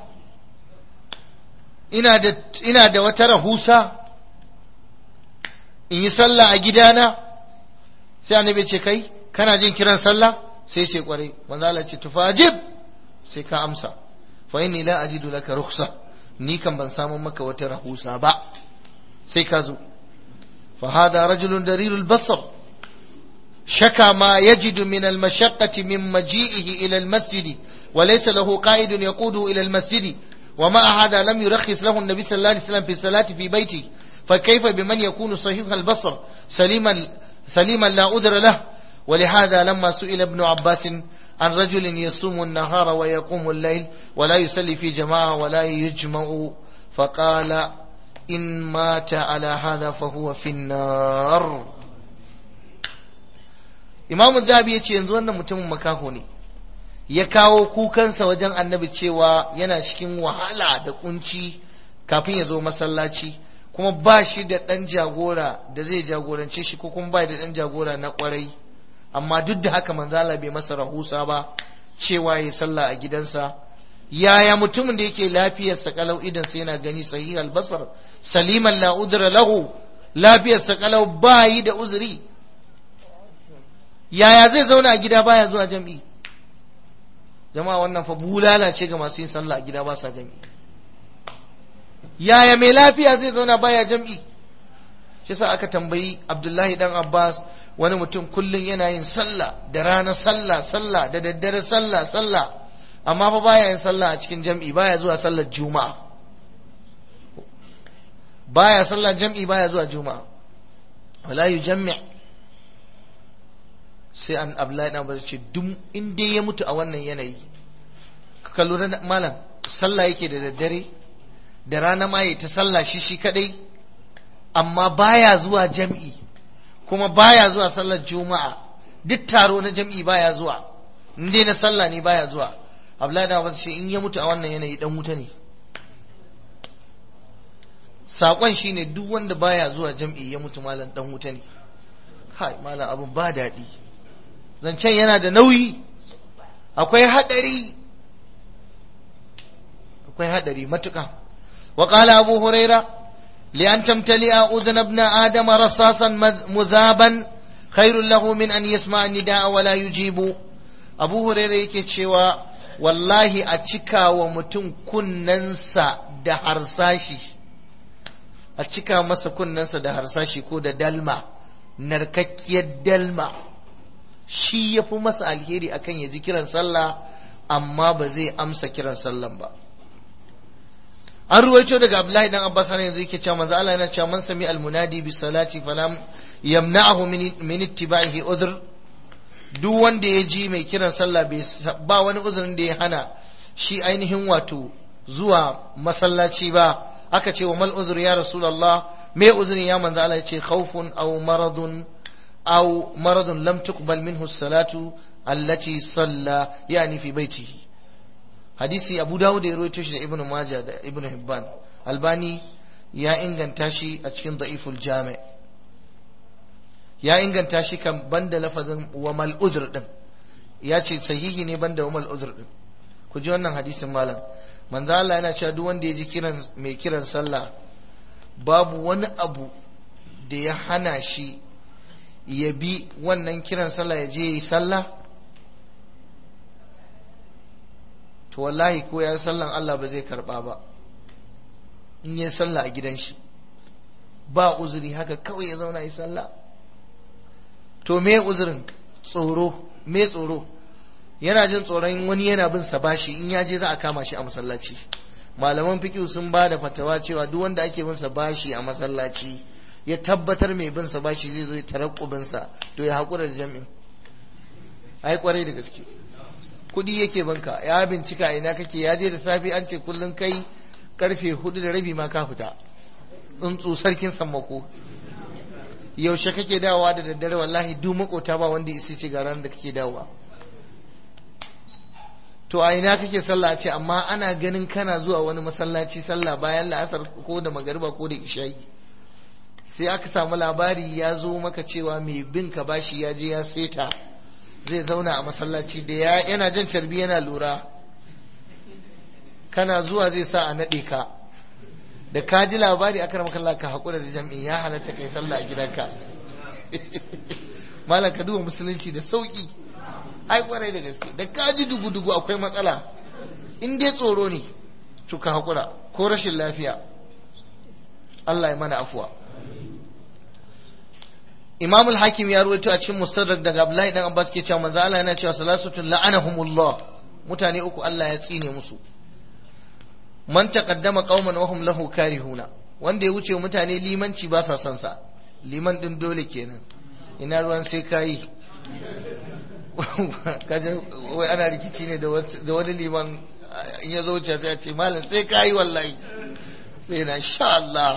ina da ina da wata rahusa in yi sallah a gidana sai annabi ce kai kana jin kiran sallah sai ce kwarai manzo Allah ce tufajib sai ka amsa fa inni la ajidu laka rukhsa ni kan ban samu maka wata rahusa ba sai ka zo fa hada rajulun darirul basar shaka ma yajidu min al mashaqqati min maji'ihi ila al masjid wa laysa lahu qa'idun yaqudu ila al masjid ومع هذا لم يرخص له النبي صلى الله عليه وسلم في الصلاة في بيته فكيف بمن يكون صحيح البصر سليما سليما لا أذر له ولهذا لما سئل ابن عباس عن رجل يصوم النهار ويقوم الليل ولا يصلي في جماعة ولا يجمع فقال إن مات على هذا فهو في النار إمام الذهبي يتي ينزو أن متم مكاهوني ya kawo kukansa wajen annabi cewa yana cikin wahala da kunci kafin ya zo masallaci kuma ba shi da ɗan jagora da zai jagorance shi ko kuma ba da ɗan jagora na ƙwarai amma duk da haka manzala bai masa rahusa ba cewa ya sallah a gidansa yaya mutumin da yake lafiyarsa kalau idan sai yana gani sahih albasar saliman la udra lahu lafiyarsa kalau bayi da uzuri yaya zai zauna a gida baya zuwa jam'i jama'a wannan fa bulala ce ga masu yin sallah a gida ba sa jam'i yaya mai lafiya zai zauna baya jam'i shi sa aka tambayi abdullahi dan abbas wani mutum kullum yana yin sallah da rana sallah sallah da daddare sallah sallah amma fa baya yin sallah a cikin jam'i baya zuwa sallar juma'a baya sallar jam'i baya zuwa juma'a wala yujammi sai an abdullahi dan abbas ce duk in dai ya mutu a wannan yanayi ka lura malam sallah yake da daddare da rana ma ta sallah shi shi kadai amma baya zuwa jam'i kuma baya zuwa sallar juma'a duk taro na jam'i baya zuwa in dai na sallah ne baya zuwa Abdullahi da Abbas in ya mutu a wannan yanayi dan wuta ne sakon shine duk wanda baya zuwa jam'i ya mutu malam dan wuta ne kai malam abun ba daɗi zancen yana da nauyi akwai hadari akwai hadari matuƙa wa qala abu huraira لأن تمتلئ أذن ابن آدم رصاصا مذابا خير له من أن يسمع النداء ولا يجيب أبو هريرة yake cewa wallahi a cika wa mutum kunnensa da harsashi a cika masa kunnensa da harsashi ko da dalma narkakkiyar dalma shi ya fi masa alheri akan ya ji kiran sallah amma ba zai amsa kiran sallan ba an ruwaito daga Abdullahi dan Abbas har yanzu yake cewa manzo Allah yana cewa man sami almunadi bi salati falam yamna'ahu min ittiba'ihi udhr duk wanda ya ji mai kiran sallah ba wani uzurin da ya hana shi ainihin wato zuwa masallaci ba aka ce wa mal uzur ya rasulullah me uzurin ya manzo Allah ya ce khawfun aw maradun aw maradun lam tuqbal minhu salatu allati salla yani fi baitihi hadisi abu dawud ya rawaito shi da ibnu majah da ibnu hibban albani ya inganta shi a cikin da'iful jami' ya inganta shi kan banda lafazin wa mal uzr din ya ce sahihi ne banda wa mal uzr din ku ji wannan hadisin malam manzo Allah yana cewa duk wanda ya ji kiran mai kiran sallah babu wani abu da ya hana shi ya bi wannan kiran sallah ya je yi sallah to wallahi ko ya sallan Allah ba zai karba ba in yi sallah a gidan shi ba uzuri haka kawai ya zauna yi sallah to me uzurin tsoro me tsoro yana jin tsoron wani yana bin sa bashi in ya je za a kama shi a masallaci malaman fiqh sun ba da fatawa cewa duk wanda ake bin sa bashi a masallaci ya tabbatar mai bin sa bashi zai zo ya tarakkubin sa to ya hakura da jami'in ai kwarai da gaske kudi yake banka ya bincika ina kake ya je da safe an ce kullun kai karfe hudu da rabi ma ka fita tsuntsu sarkin sammako yaushe kake dawowa da daddare wallahi duk makota ba wanda isi ce ga ran da kake dawowa to a ina kake sallah ce amma ana ganin kana zuwa wani masallaci sallah bayan la'asar ko da magariba ko da isha'i sai aka samu labari ya zo maka cewa mai bin ka bashi ya je ya seta zai zauna a masallaci da ya yana jan carbi yana lura kana zuwa zai sa a naɗe ka da ka ji labari aka rama kallon ka haƙura da jam'i ya halatta kai sallah a gidanka malam ka duba musulunci da sauƙi ai kwarai da gaske da ka ji dugu-dugu akwai matsala in dai tsoro ne to ka haƙura ko rashin lafiya Allah ya mana afuwa Imam al-Hakim ya ruwaito a cikin Mustadrak daga Abdullahi dan Abbas ke cewa manzo Allah yana cewa salasatun la'anahumullah mutane uku Allah ya tsine musu man taqaddama qauman wa hum lahu karihuna wanda ya wuce mutane limanci ba sa son sa liman din dole kenan ina ruwan sai kai kaje wai ana rikici ne da wani liman in ya zo wuce sai ya ce malam sai kai wallahi sai na sha Allah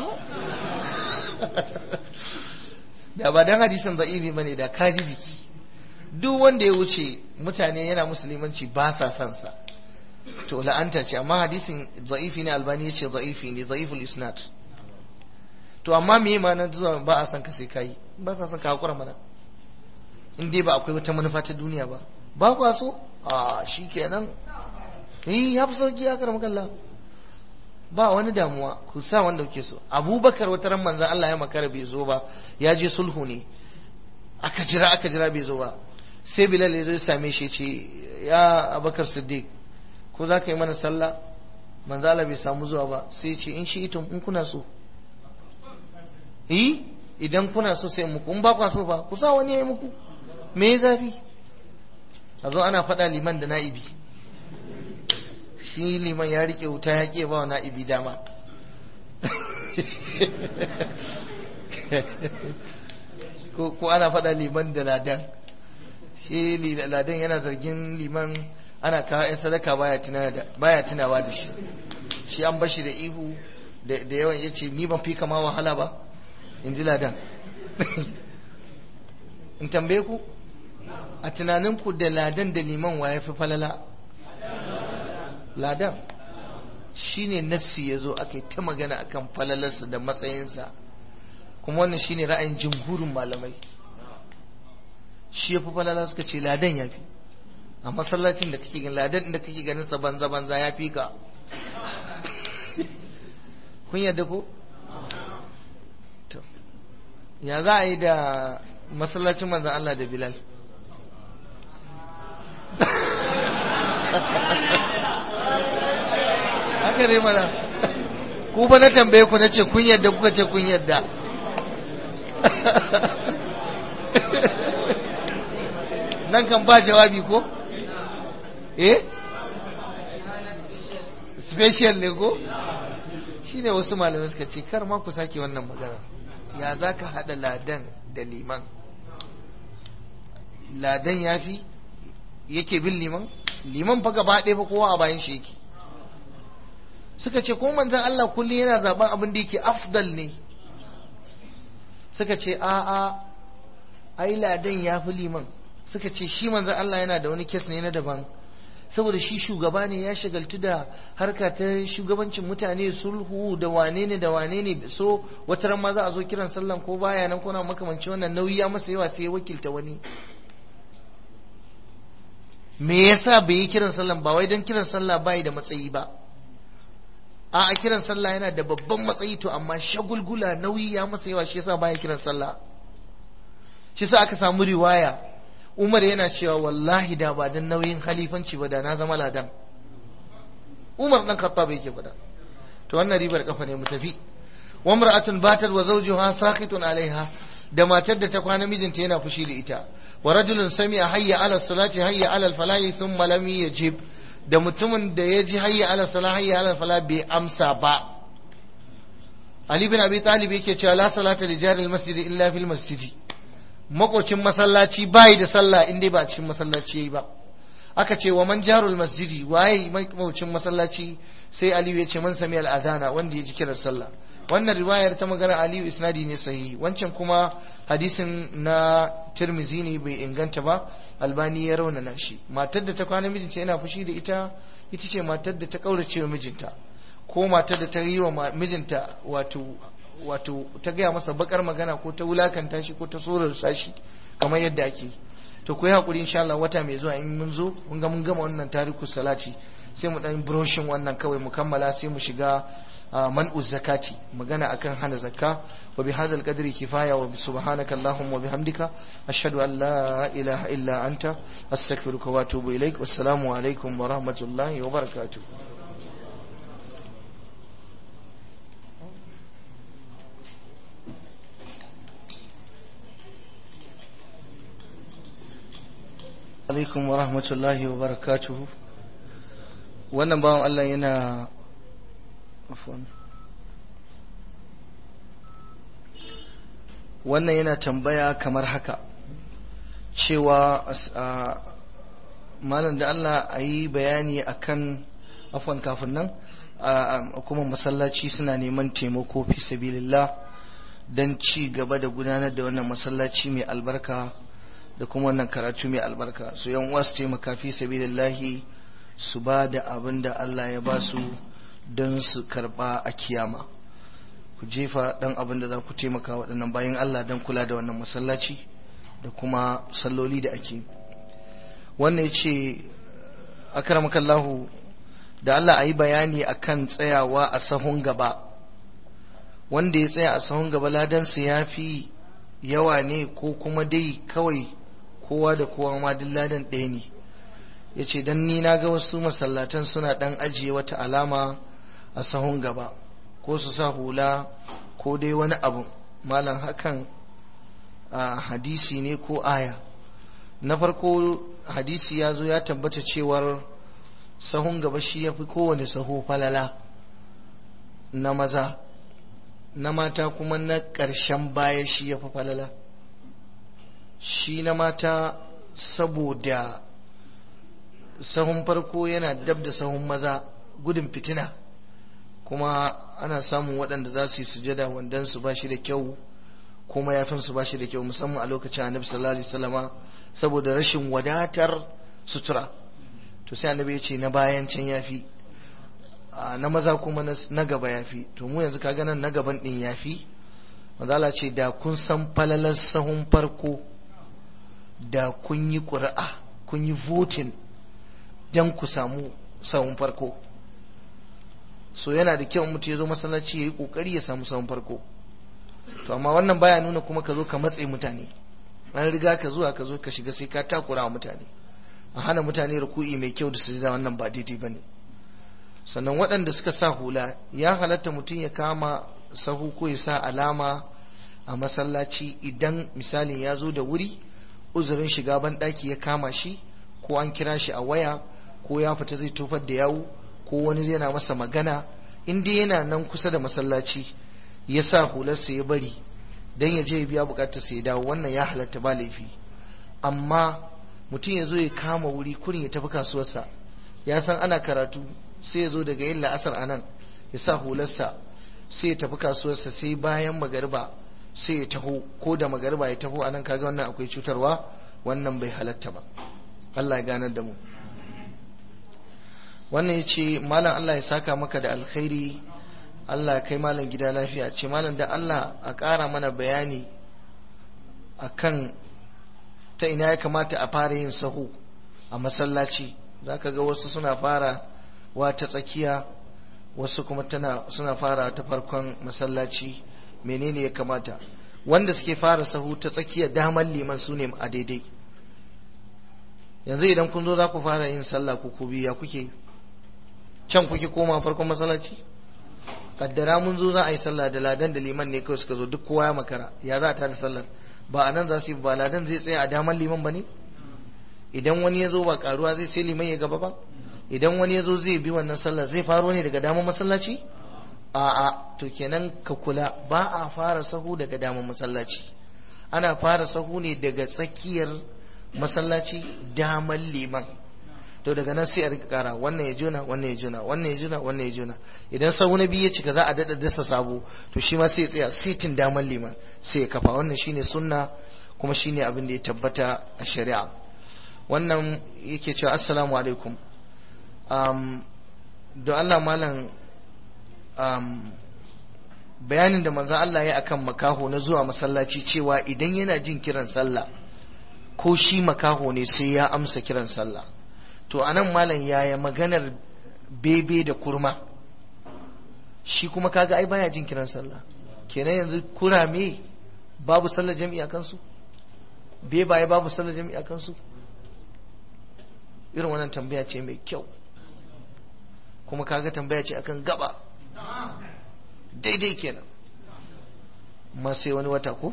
da ba dan hadisin da'ibi bane da kaji jiki duk wanda ya wuce mutane yana musulmanci ba sa son sa to la'anta ce amma hadisin da'ifi ne albani yace da'ifi ne da'iful isnad to amma me ma nan zuwa ba a son ka sai kai ba sa son ka hakura mana in dai ba akwai wata manufa ta duniya ba ba kwa so a shikenan eh ya fi sauki ya karama kallah ba wani damuwa ku sa wanda kuke so abubakar wata ran manzan Allah ya makara bai zo ba ya je sulhu ne aka jira aka jira bai zo ba sai bilal ya zo same shi ce ya abubakar siddiq ko za ka yi mana sallah manzan Allah bai samu zuwa ba sai ce in shi ita in kuna so eh idan kuna so sai muku in ba kwa so ba ku sa wani ya yi muku me ya zafi a zo ana faɗa liman da na'ibi shi liman ya rike wuta ya ke ba wa na'ibi dama ko ana faɗa liman da ladan shi ladan yana zargin liman ana kawo 'yan sadaka baya tunawa da shi shi an bashi da ihu da yawan ya ce ni ban fi kama wahala ba in ji ladan in tambaye ku a tunaninku da ladan da liman wa ya fi falala ladan shi ne nassi ya zo aka yi ta magana akan falalarsa da matsayinsa kuma wannan shi ne ra'ayin jimhurin malamai shi ya fi falala suka ce ladan ya fi a masallacin da kake ganin ladan da kake ganin sa banza banza ya fi ka kun yadda ko to ya za a yi da masallacin manzan Allah da Bilal haka ne mana ku ba na tambaye ku na ce kun yadda kuka ce kun yadda nan kan ba jawabi ko eh special ne ko shine wasu malamai suka ce kar ma ku sake wannan magana ya za ka haɗa ladan da liman ladan ya fi yake bin liman liman fa gaba ɗaya fa kowa a bayan shi yake suka ce ko manzan Allah kullum yana zaben abin da yake afdal ne suka ce a a ai ladan ya fi liman suka ce shi manzan Allah yana da wani kes ne na daban saboda shi shugaba ne ya shagaltu da harka ta shugabancin mutane sulhu da wane ne da wane ne so wata ran ma za a zo kiran sallan ko baya nan ko na makamanci wannan nauyi ya masa yawa sai ya wakilta wani me yasa bai yi kiran sallan ba wai don kiran sallah bai da matsayi ba a a kiran sallah yana da babban matsayi to amma shagulgula nauyi ya masa yawa shi yasa baya kiran sallah shi sa aka samu riwaya Umar yana cewa wallahi da ba dan nauyin halifanci ba da na zama ladan Umar dan Khattab yake fada to wannan ribar kafa ne mu tafi wa mar'atun batat wa zawjuha saqitun alaiha da matar da ta kwana mijinta yana fushi da ita wa rajulun sami'a hayya ala salati hayya ala falahi thumma lam yajib da mutumin da ya ji hayya ala salah hayya ala falah bai amsa ba Ali bin Abi Talib yake cewa la salata li jari al-masjid illa fil masjid makocin masallaci bai da sallah in dai ba cikin masallaci yayi ba aka ce wa man jarul masjidi waye makocin masallaci sai Aliyu ya ce man sami al-adana wanda ya ji kiran sallah wannan riwayar ta magana Aliyu isnadi ne sahihi wancan kuma hadisin na Tirmizi ne bai inganta ba Albani ya raunana shi matar da ta kwana mijinta yana fushi da ita ita ce matar da ta kaurace wa mijinta ko matar da ta yi wa mijinta wato wato ta gaya masa bakar magana ko ta wulakanta shi ko ta tsorarsa shi kamar yadda ake to ku yi hakuri insha Allah wata mai zuwa in mun zo mun ga mun gama wannan tariku salati sai mu dan broshin wannan kawai mu kammala sai mu shiga man'u zakati magana akan hana zakka wa bi hadzal qadri kifaya wa subhanaka allahumma wa bihamdika ashhadu an la ilaha illa anta astaghfiruka wa atubu ilaik wassalamu alaikum wa rahmatullahi wa barakatuh alaikum wa rahmatullahi wa barakatuhu wannan bawan Allah yana wannan yana tambaya kamar haka cewa malam da Allah a yi bayani akan afwan kafin nan kuma masallaci suna neman taimako fi sabilillah don ci gaba da gudanar da wannan masallaci mai albarka da kuma wannan karatu mai albarka su yan uwa su taimaka fi sabilillahi su ba da abin da Allah ya ba su don su karba a kiyama ku jefa dan abin da za ku taimaka waɗannan bayan Allah don kula da wannan masallaci da kuma salloli da ake wannan ya ce akaramakallahu da Allah a yi bayani akan tsayawa a sahun gaba wanda ya tsaya a sahun gaba ladansa ya fi yawa ne ko kuma dai kawai kowa da kowa ma duk ladan ɗaya ne ya ce don ni na ga wasu masallatan suna ɗan ajiye wata alama a sahun gaba ko su sa hula ko dai wani abu malam hakan a hadisi ne ko aya na farko hadisi ya zo ya tabbata cewar sahun gaba shi ya fi kowane saho falala na maza na mata kuma na ƙarshen baya shi ya fi falala shi na mata saboda sahun farko yana dab da sahun maza gudun fitina kuma ana samun waɗanda za su yi sujada wandan su ba shi da kyau kuma yafin su ba shi da kyau musamman a lokacin annabi sallallahu alaihi wasallama saboda rashin wadatar sutura to sai annabi ya ce na bayan can yafi na maza kuma na gaba yafi to mu yanzu kaga nan na gaban din yafi manzala ce da kun san falalar sahun farko da kun yi ƙuri'a kun yi voting don ku samu sahun farko so yana da kyau mutum ya zo masallaci ya yi ƙoƙari ya samu sahun farko to amma wannan baya nuna kuma ka zo ka matse mutane an riga ka zuwa ka zo ka shiga sai ka takura wa mutane a hana mutane ruku'i mai kyau da sujada wannan ba daidai bane sannan waɗanda suka sa hula ya halatta mutum ya kama sahu ko ya sa alama a masallaci idan misalin ya zo da wuri uzurin shiga ban ɗaki ya kama shi ko an kira shi a waya ko ya fita zai tofar da yawu ko wani zai na masa magana in dai yana nan kusa da masallaci ya sa hularsa ya bari dan ya je ya biya bukatar sa ya dawo wannan ya halatta ba laifi amma mutum ya zo ya kama wuri kurin ya tafi kasuwarsa ya san ana karatu sai ya zo daga yin la'asar a nan ya sa hularsa sai ya tafi kasuwarsa sai bayan magariba sai ya taho ko da magariba ya taho a nan kaga wannan akwai cutarwa wannan bai halatta ba Allah ya ganar da mu wannan ya ce malam Allah ya saka maka da alkhairi Allah kai malam gida lafiya ce malam da Allah a ƙara mana bayani akan ta ina ya kamata a fara yin sahu a masallaci zaka ga wasu suna fara wa ta tsakiya wasu kuma tana suna fara ta farkon masallaci menene ya kamata wanda suke fara sahu ta tsakiya daman liman su ne a daidai yanzu idan kun zo za ku fara yin sallah ku ku biya kuke can kuke koma farkon masallaci kaddara mun zo za a yi sallah da ladan da liman ne kawai suka zo duk kowa ya makara ya za a tada sallar ba a nan za su yi ba ladan zai tsaya a daman liman ba ne idan wani ya zo ba karuwa zai sai liman ya gaba ba idan wani ya zo zai bi wannan sallar zai faro ne daga daman masallaci a'a to kenan ka kula ba a fara sahu daga daman masallaci ana fara sahu ne daga tsakiyar masallaci daman liman to daga nan sai a rika kara wannan ya jona wannan ya jona wannan ya jona wannan ya jona idan sahu na biyu ya cika za a dada dasa sabo to shi ma sai ya tsaya sitin daman liman sai ya kafa wannan shine sunna kuma shine abin da ya tabbata a shari'a wannan yake cewa assalamu alaikum um, don Allah malam um, bayanin da manzon Allah ya akan makaho na zuwa masallaci cewa idan yana jin kiran sallah ko shi makaho ne sai ya amsa kiran sallah to anan malam yaya maganar bebe da kurma shi kuma kaga ai baya jin kiran sallah kenan yanzu kurame babu sallar jami'a kansu bebaye babu sallar jami'a kansu irin wannan tambaya ce mai kyau kuma kaga tambaya ce akan gaba daidai kenan ma sai wani wata ko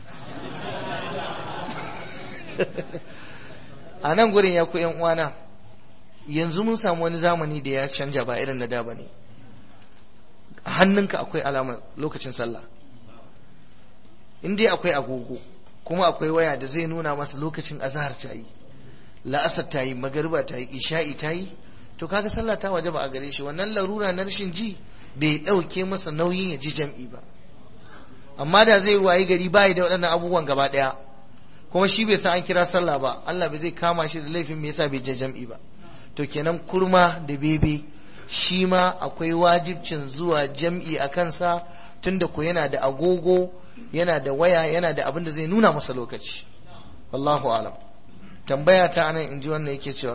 a nan gurin ya ku yan uwana yanzu mun samu wani zamani da ya canja ba irin na da ba ne a hannunka akwai alamar lokacin sallah in dai akwai agogo kuma akwai waya da zai nuna masa lokacin azahar ta yi la'asar ta yi magariba ta yi isha'i ta yi to kaga sallah ta waje ba a gare shi wannan larura na rashin ji bai ɗauke masa nauyin ya ji jam'i ba amma da zai wayi gari bayi da waɗannan abubuwan gaba ɗaya kuma shi bai san an kira sallah ba Allah bai zai kama shi da laifin me yasa bai je jam'i ba to kenan kurma da bebe shi ma akwai wajibcin zuwa jam'i a kansa tunda ko yana da agogo yana da waya yana da abin da zai nuna masa lokaci wallahu alam tambaya ta anan in ji wannan yake cewa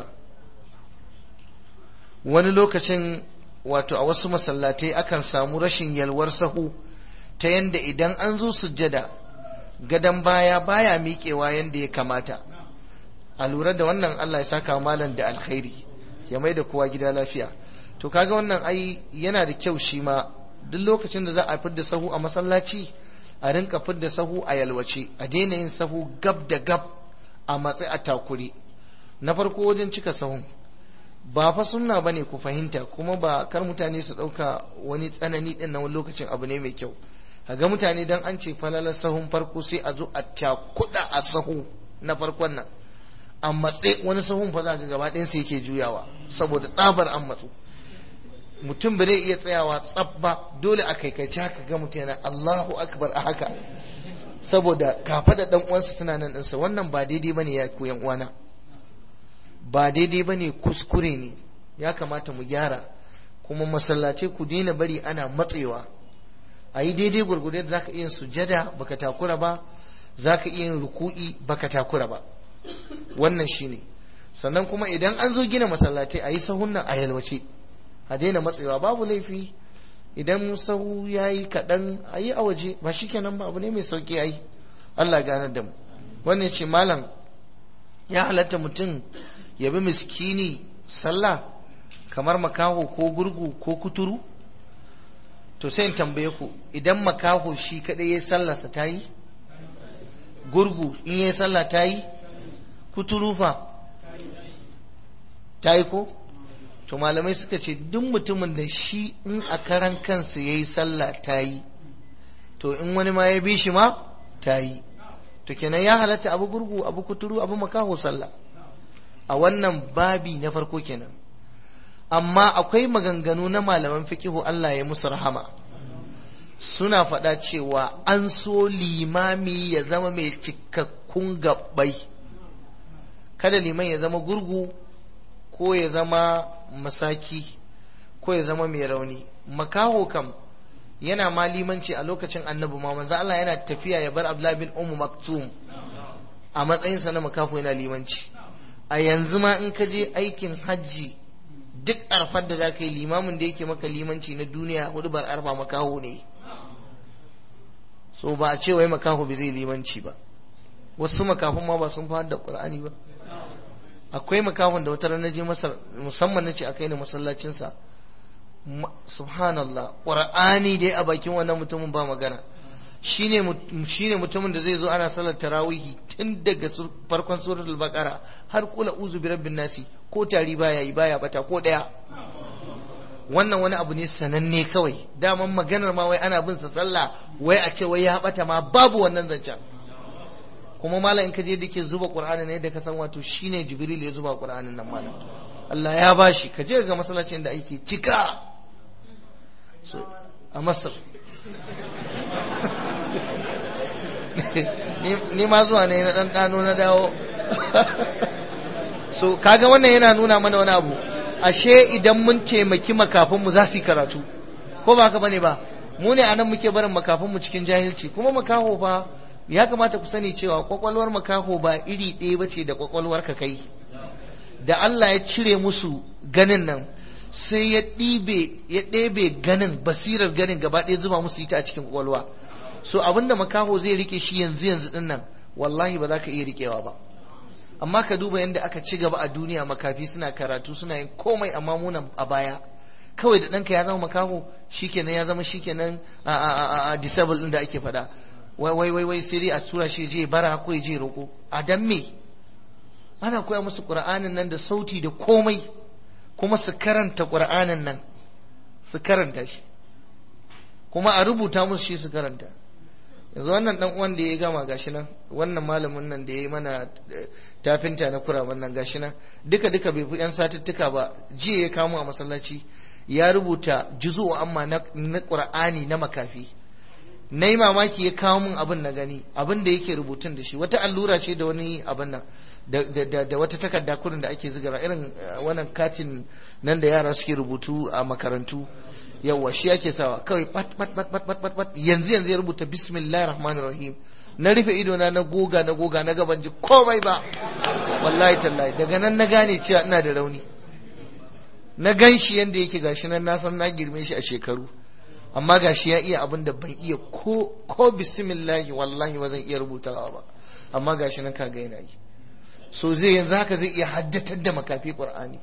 wani lokacin wato a wasu masallatai akan samu rashin yalwar sahu ta yanda idan an zo sujjada gadon baya baya miƙewa yanda ya kamata a lura da wannan Allah ya saka malam da alkhairi ya mai da kowa gida lafiya to kaga wannan ai yana da kyau shi ma duk lokacin da za a fidda sahu a masallaci a rinka fidda sahu a yalwace a daina yin sahu gab da gab a matsi a takuri na farko wajen cika sahun ba fa sunna bane ku fahimta kuma ba kar mutane su dauka wani tsanani din na wani lokacin abu ne mai kyau kaga mutane dan an ce falalar sahun farko sai a zo a cakuda a sahu na farkon nan a matse wani sahun fa za ga gaba ɗayan sai yake juyawa saboda tsabar an matsu mutum ba zai iya tsayawa tsab ba dole a kaikaice haka ga mutum yana Allahu akbar a haka saboda kafa da dan uwansa tana nan ɗinsa wannan ba daidai bane ya ku yan uwana ba daidai bane kuskure ne ya kamata mu gyara kuma masallace ku daina bari ana matsewa a yi daidai gurgurde da zaka iya sujada baka takura ba zaka iya yin ruku'i baka takura ba wannan shine sannan kuma idan an zo gina masallatai a yi sahun nan a yalwace a daina matsewa babu laifi idan sahu ya yi kaɗan a yi a waje ba shi kenan ba abu ne mai sauƙi a yi Allah ganar da mu wannan ce malam ya halatta mutum ya bi miskini sallah kamar makaho ko gurgu ko kuturu to sai in tambaye ku idan makaho shi kaɗai ya sallarsa ta yi gurgu in ya sallah ta yi kuturu fa ta yi ko to malamai suka ce duk mutumin da shi in a karan kansa ya yi sallah ta yi to in wani ma ya bi shi ma ta yi to kenan ya halatta abu gurgu abu kuturu abu makaho sallah a wannan babi na farko kenan amma akwai maganganu na malaman fikihu Allah ya musu rahama suna faɗa cewa an so limami ya zama mai cikakkun gabbai kada liman ya zama gurgu ko ya zama masaki ko ya zama mai rauni makaho kam yana ma limanci a lokacin annabi ma manzo Allah yana tafiya ya bar Abdullah bin Ummu Maktum a matsayinsa na makaho yana limanci a yanzu ma in ka je aikin hajji duk arfar da za ka yi limamin da yake maka limanci na duniya hudu bar arfa makaho ne so ba a ce wai makaho bai zai limanci ba wasu makafin ma ba sun fara da qur'ani ba akwai makahon da wata ranar je masar musamman na ce a kai ni masallacinsa subhanallah qur'ani dai a bakin wannan mutumin ba magana shine shine mutumin da zai zo ana salar tarawihi tun daga farkon suratul baqara har kula uzu bi rabbin nasi ko tari baya yi baya bata ko daya wannan wani abu ne sananne kawai daman maganar ma wai ana bin sa sallah wai a ce wai ya bata ma babu wannan zancen kuma malam in ka je dake zuba qur'ani ne da ka san wato shine jibril ya zuba qur'anin nan malam Allah ya bashi ka je ga masallacin da ake cika so a Masar ni ma zuwa ne na dan dano na dawo so kaga wannan yana nuna mana wani abu ashe idan mun taimaki makafin mu za su yi karatu ko ba haka bane ba mu ne anan muke barin makafin mu cikin jahilci kuma makaho fa ya kamata ku sani cewa kwakwalwar makaho ba iri ɗaya bace da kwakwalwar ka kai da Allah ya cire musu ganin nan sai ya ɗibe ya ɗebe ganin basirar ganin gaba ɗaya zuba musu ita a cikin kwakwalwa so abinda makaho zai rike shi yanzu yanzu din nan wallahi ba za ka iya rikewa ba amma ka duba yadda aka ci gaba a duniya makafi suna karatu suna yin komai amma munan a baya kawai da ɗanka ya zama makaho shikenan ya zama shikenan a a a disable din da ake faɗa wai wai wai wai sai dai a tura shi je bara ko ya je roƙo a dan me ana koya musu qur'anin nan da sauti da komai kuma su karanta qur'anin nan su karanta shi kuma a rubuta musu shi su karanta yanzu wannan dan uwan da ya gama gashi nan wannan malamin nan da ya yi mana tafinta na kuraban nan gashi nan duka duka bai fi yan satuttuka ba jiya ya kamo a masallaci ya rubuta juzu amma na qur'ani na makafi na yi mamaki ya kawo min abin na gani abin da yake rubutun da shi wata allura ce da wani abin nan da wata takarda kurin da ake zigara irin wannan katin nan da yara suke rubutu a makarantu yawa shi ake sawa kawai pat pat pat pat pat pat pat yanzu yanzu ya rubuta bismillahir rahmanir rahim na rufe ido na na goga na goga na gaban ji komai ba wallahi tallahi daga nan na gane cewa ina da rauni na gan shi yanda yake gashi nan na san na girme shi a shekaru amma gashi ya iya abin da ban iya ko ko bismillahi wallahi ba zan iya rubutawa ba amma gashi nan kaga yana yi so zai yanzu haka zai iya haddatar da makafi qur'ani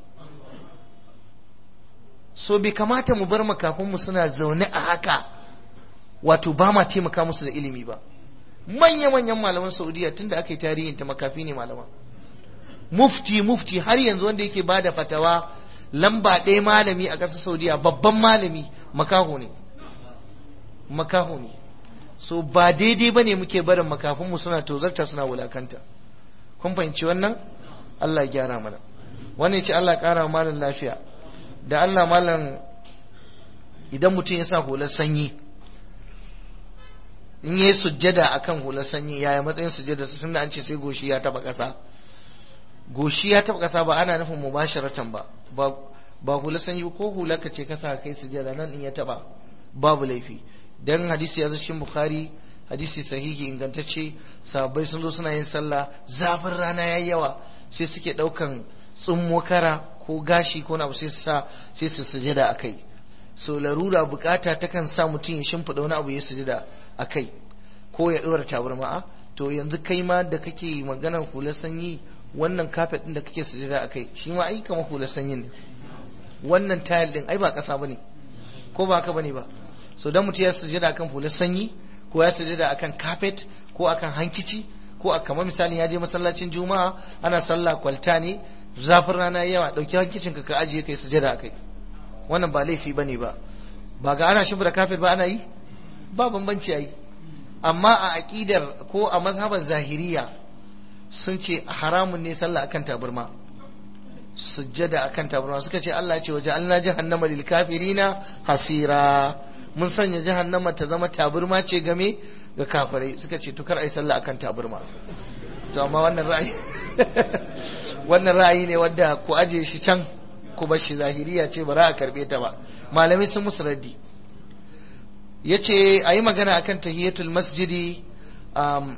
so bai kamata mu bar makafinmu suna zaune a haka wato ba ma taimaka musu da ilimi ba manya-manyan malaman saudiya tunda aka yi tarihin ta makafi ne malama mufti mufti har yanzu wanda yake ba da fatawa lamba ɗaya malami a ƙasar saudiya babban malami makaho ne makaho ne so ba daidai ba ne muke barin makafinmu suna tozarta suna wulakanta kun fahimci wannan allah gyara mana wannan ce allah ƙara malam lafiya da Allah malam idan mutum ya sa hular sanyi in yi sujjada akan hular sanyi yaya matsayin sujjada sun da an ce sai goshi ya taba ƙasa goshi ya taba ƙasa ba ana nufin mubasharatan ba ba hular sanyi ko hular ka ce ka sa kai sujjada nan in ya taba babu laifi dan hadisi ya zo cikin bukhari hadisi sahihi ingantacce sahabbai sun zo suna yin sallah zafin rana yayi yawa sai suke daukan tsummo kara ko gashi ko na sai su sa sai su sujada a kai so larura bukata takan sa mutum ya shimfiɗa wani abu ya sujada a kai ko ya ɗora tabarma to yanzu kai ma da kake maganar hular sanyi wannan kafet ɗin da kake sujada a kai shi ma ai kamar hular sanyin ne wannan tayil ɗin ai ba ƙasa bane ko ba haka bane ba so dan mutum ya sujada akan hular sanyi ko ya sujada akan kafet ko akan hankici ko a kamar misali ya je masallacin juma'a ana sallah kwalta ne zafin rana yawa dauki hankicin ka ka ajiye kai sujada akai wannan ba laifi bane ba ba ga ana shimfida kafet ba ana yi ba bambanci yi amma a aqidar ko a mazhabar zahiriya sun ce haramun ne sallah akan tabarma sujjada akan tabarma suka ce Allah ce waje Allah jahannama lil kafirina hasira mun sanya jahannama ta zama tabarma ce game ga kafirai suka ce to kar ai sallah akan tabarma to amma wannan ra'ayi wannan ra'ayi ne wanda ku aje shi can ku bar shi zahiriya ce ba za a karbe ta ba malamai sun musu raddi yace ayi magana akan tahiyatul masjidi um,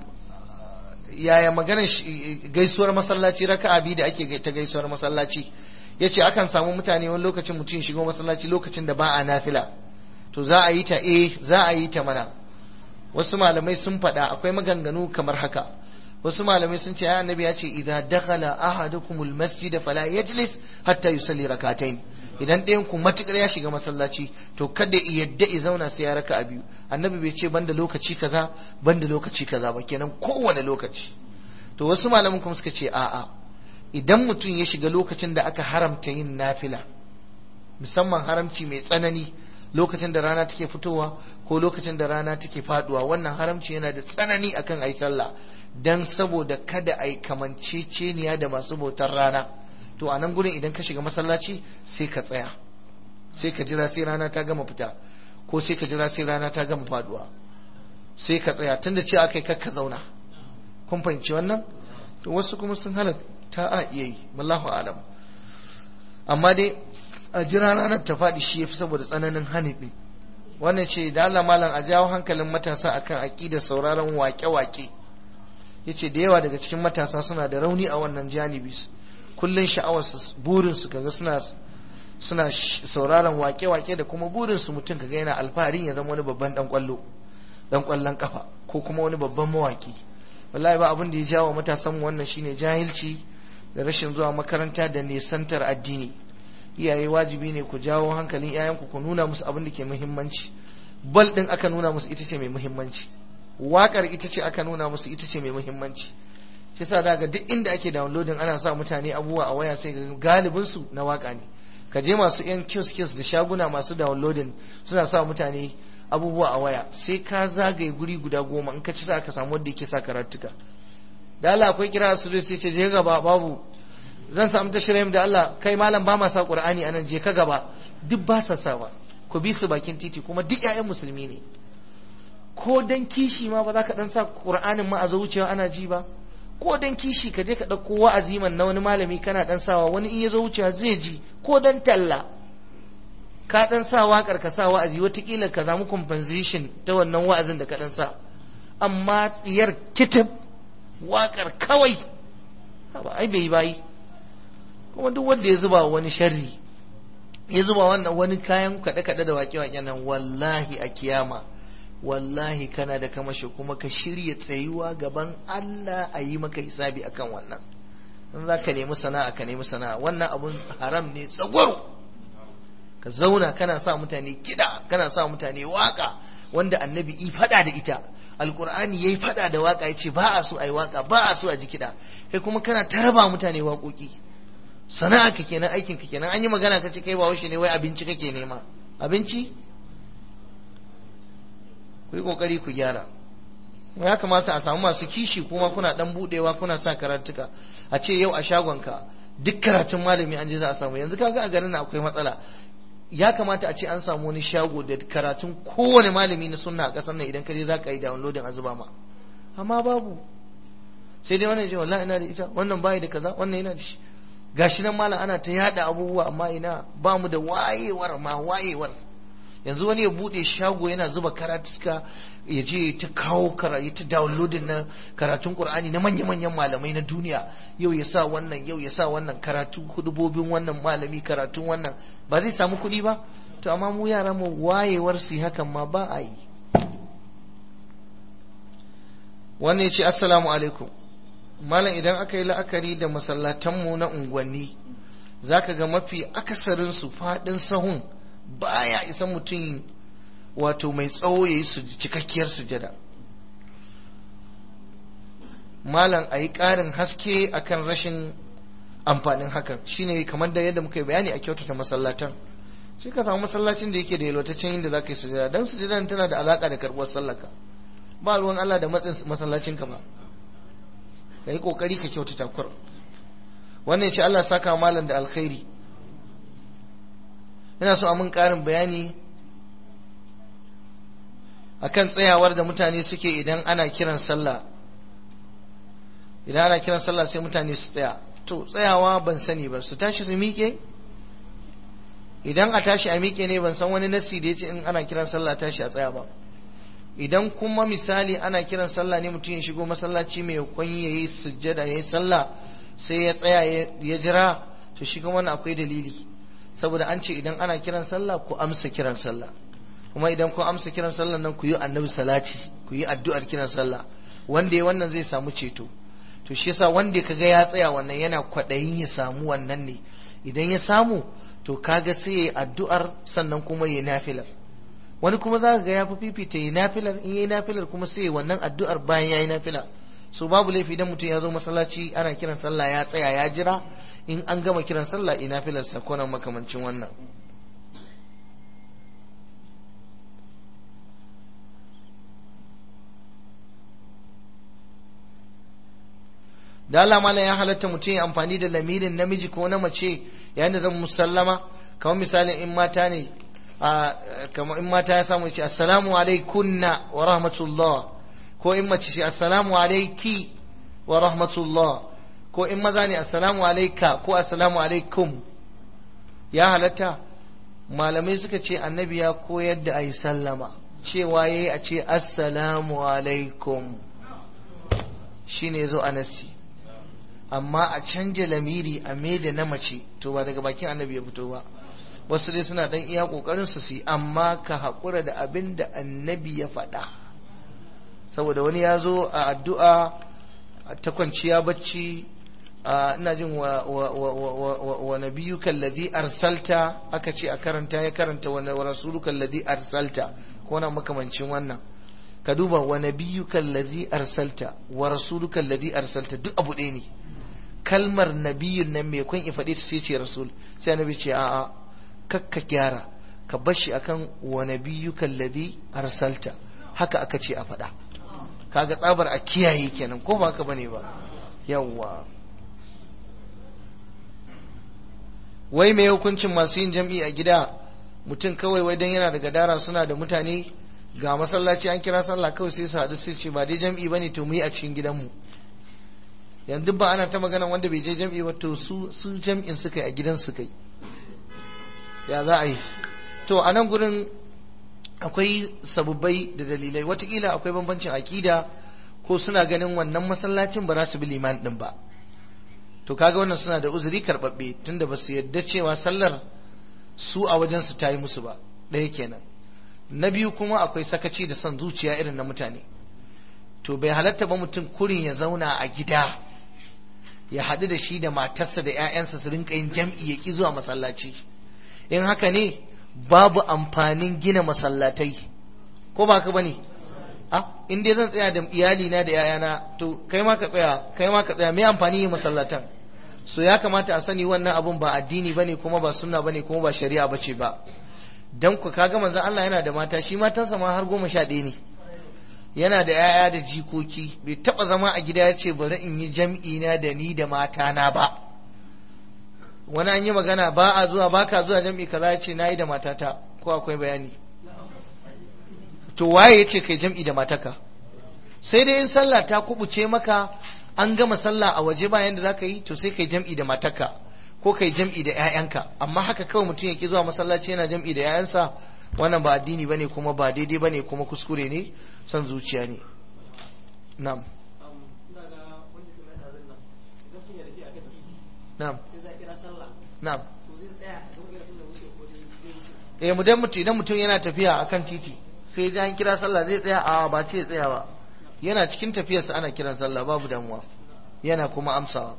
yaya maganar gaisuwar masallaci raka'a biyu da ake ta gaisuwar masallaci yace akan samu mutane wani lokacin mutum shigo masallaci lokacin da ba a nafila to za a yi ta eh za a yi ta mana wasu malamai sun faɗa akwai maganganu kamar haka wasu malamai sun ce ya annabi ya ce idza dakhala ahadukumul masjid fala yajlis hatta yusalli rak'atayn idan ɗayan ku matukar ya shiga masallaci to kada ya yadda ya zauna sai ya raka a biyu annabi bai ce banda lokaci kaza banda lokaci kaza ba kenan kowane lokaci to wasu malaman kuma suka ce a'a idan mutum ya shiga lokacin da aka haramta yin nafila musamman haramci mai tsanani lokacin da rana take fitowa ko lokacin da rana take faduwa wannan haramci yana da tsanani akan ayi sallah dan saboda kada ai kamanceceniya da masu bautar rana to a nan gurin idan ka shiga masallaci sai ka tsaya sai ka jira sai rana ta gama fita ko sai ka jira sai rana ta gama faduwa sai ka tsaya tunda ce akai kakka zauna kun fahimci wannan to wasu kuma sun halatta a iya yi wallahu alam amma dai a jira ranar ta faɗi shi yafi saboda tsananin hani ɗin wannan ce da Allah malam a jawo hankalin matasa akan aƙidar sauraron wake-wake yace da yawa daga cikin matasa suna da rauni a wannan janibi kullun sha'awarsu burinsu kaga suna suna sauraron wake-wake da kuma burinsu mutum kaga yana alfaharin ya zama wani babban dan kwallo dan kwallon kafa ko kuma wani babban mawaki wallahi ba abin da ya jawo matasan mu wannan shine jahilci da rashin zuwa makaranta da nesantar addini iyaye wajibi ne ku jawo hankalin iyayenku ku nuna musu abin da ke muhimmanci bal din aka nuna musu ita ce mai muhimmanci wakar ita ce aka nuna musu ita ce mai muhimmanci shi yasa daga duk inda ake downloading ana sa mutane abubuwa a waya sai ga galibin su na waka ne ka je masu yan kiosk da shaguna masu downloading suna sa mutane abubuwa a waya sai ka zagaye guri guda goma in ka ci sa ka samu wanda yake sa karatuka da Allah akwai kira su sai ce je gaba babu zan samu tashirin da Allah kai malam ba ma sa qur'ani anan je ka gaba duk ba sa sawa ku bi su bakin titi kuma duk ƴaƴan musulmi ne ko dan kishi ma ba za ka dan sa qur'anin ma a zuciya ana ji ba ko dan kishi ka je ka ɗauko wa'azi man na wani malami kana dan sawa wani in ya zo wucewa zai ji ko dan talla ka dan sa waƙar ka sa wa'azi watakila ka samu compensation ta wannan wa'azin da ka dan sa amma tsiyar kitab waƙar kawai ba ai bai bayi kuma duk wanda ya zuba wani sharri ya zuba wannan wani kayan kaɗe-kaɗe da waƙe-waƙe nan wallahi a kiyama wallahi kana da kamashi kuma ka shirya tsayuwa gaban Allah a yi maka hisabi akan wannan in za ka nemi sana'a ka nemi sana'a wannan abun haram ne tsagwaro ka zauna kana sa mutane kiɗa kana sa mutane waka wanda annabi i faɗa da ita alkur'ani yayi faɗa da waka yace ba a so ai waka ba a so a ji kiɗa kai kuma kana taraba mutane waƙoƙi sana'a ka kenan aikin ka kenan an yi magana ka ce kai ba ne wai abinci kake nema abinci ku yi kokari ku gyara ya kamata a samu masu kishi kuma kuna dan budewa kuna sa karatuka a ce yau a shagonka duk karatun malami an je za a samu yanzu kaga a garin akwai matsala ya kamata a ce an samu wani shago da karatun kowane malami na sunna a kasar nan idan ka je za ka yi downloading a zuba ma amma babu sai dai wannan je wallahi ina da ita wannan bai da kaza wannan yana da shi gashi nan malam ana ta yada abubuwa amma ina ba mu da wayewar ma wayewar yanzu wani ya bude shago yana zuba karatuka ya je ta kawo ya ta downloading na karatun qur'ani na manya-manyan malamai na duniya yau ya sa wannan yau ya sa wannan karatu hudubobin wannan malami karatun wannan ba zai samu kuɗi ba to amma mu yara mu wayewar su hakan ma ba a yi wannan ya ce assalamu alaikum malam idan aka yi la'akari da masallatanmu na unguwanni za ka ga mafi akasarinsu faɗin sahun baya isa mutum wato mai tsawo ya yi cikakkiyar sujada malam a yi ƙarin haske akan rashin amfanin hakan shine kamar da yadda muka yi bayani a kyautata masallatan sai ka samu masallacin da yake da yalwataccen inda za ka yi sujada don sujadan tana da alaƙa da karɓuwar sallaka ba ruwan Allah da matsin masallacinka ba ka yi ƙoƙari ka kyautata kur wannan ce Allah saka malam da alkhairi ina so a mun ƙarin bayani akan tsayawar da mutane suke idan ana kiran sallah idan ana kiran sallah sai mutane su tsaya to tsayawa ban sani ba su tashi su miƙe idan a tashi a miƙe ne ban san wani nasi da ya ce in ana kiran sallah tashi a tsaya ba idan kuma misali ana kiran sallah ne mutum ya shigo masallaci mai kwan ya yi sujjada ya yi sallah sai ya tsaya ya jira to shi kuma wannan akwai dalili saboda an ce idan ana kiran sallah ku amsa kiran sallah kuma idan ku amsa kiran sallah nan ku yi annabi salati ku yi addu'ar kiran sallah wanda ya wannan zai samu ceto to shi yasa wanda kaga ya tsaya wannan yana kwaɗayin ya samu wannan ne idan ya samu to kaga sai ya addu'ar sannan kuma ya nafilar wani kuma za ga ya fi fifita ya nafilar in ya nafilar kuma sai wannan addu'ar bayan ya yi nafila so babu laifi idan mutum ya zo masallaci ana kiran sallah ya tsaya ya jira in an gama kiran sallah ina nafilarsa ko nan makamancin wannan da Allah mala ya halatta mutum ya amfani da lamirin namiji ko na mace yayin da zan musallama kamar misalin in mata ne kamar in mata ya samu ce assalamu alaikunna wa rahmatullah ko in mace ce assalamu alaiki wa rahmatullah ko in maza ne assalamu alaika ko assalamu alaikum ya halatta malamai suka ce annabi ya koyar da ayi sallama cewa yayi a ce assalamu alaikum shine zo a nasi amma a canja lamiri a da na mace to ba daga bakin annabi ya fito ba wasu dai suna dan iya kokarin su yi amma ka haƙura da abin da annabi ya faɗa saboda wani ya zo a addu'a ta kwanciya bacci ina jin wa, wa, wa, wa, wa, wa nabiyuka alladhi arsalta aka ce a karanta ya karanta wa rasuluka alladhi arsalta ko na makamancin wannan ka duba wa nabiyuka alladhi arsalta wa rasuluka alladhi arsalta duk abu ɗaya ne kalmar nabiyun nan mai kun faɗi ta sai ce rasul sai annabi ce a'a kakka gyara ka bar shi akan wa nabiyyuka alladhi arsalta haka aka ce a faɗa kaga tsabar a kiyaye kenan ko ba haka bane ba yawwa wai mai hukuncin masu yin jam'i a gida mutum kawai wai dan yana da gadara suna da mutane ga masallaci an kira sallah kawai sai su haɗu sai ce ba dai jam'i bane to mu yi a cikin gidanmu yanzu ba ana ta magana wanda bai je jam'i ba to su su jam'in suka yi a gidan suka yi ya za a yi to a nan gurin akwai sababbai da dalilai watakila akwai bambancin aƙida ko suna ganin wannan masallacin ba za su bi liman din ba to kaga wannan suna da uzuri karɓaɓɓe tunda ba su yadda cewa sallar su a wajen su ta yi musu ba ɗaya kenan na biyu kuma akwai sakaci da son zuciya irin na mutane to bai halatta ba mutum kurin ya zauna a gida ya haɗu da shi da matarsa da 'ya'yansa su rinka yin jam'i ya ƙi zuwa masallaci in haka ne babu amfanin gina masallatai ko ba ka bane a in dai zan tsaya da iyali na da 'ya'yana to kai ma ka tsaya kai ma ka tsaya me amfani yin masallatan so ya kamata a sani wannan abun ba addini bane kuma ba sunna bane kuma ba shari'a bace ba dan ku kaga manzon Allah yana da mata shi matansa ma har goma sha ɗaya ne yana da ‘ya'ya da jikoki bai taɓa zama a gida ya ce bari in yi jam'i na da ni da matana ba wani an yi magana ba a zuwa ba ka zuwa jam'i kaza ya ce na yi da matata ko akwai bayani to waye ya ce kai jam'i da mataka sai dai in sallah ta kubuce maka an gama sallah a waje bayan da za ka yi to sai kai jam'i da mataka ko kai jam'i da ‘ya'yanka amma haka kawai mutum ya ki zuwa masallaci yana jam'i da ‘ya'yansa wannan ba addini bane kuma ba daidai bane kuma kuskure ne son zuciya ne na'am na'am na'am eh mu dan mutum idan mutum yana tafiya akan titi sai ya kira sallah zai tsaya a ba ce tsaya ba yana cikin tafiyarsa ana kiran sallah babu damuwa yana kuma amsawa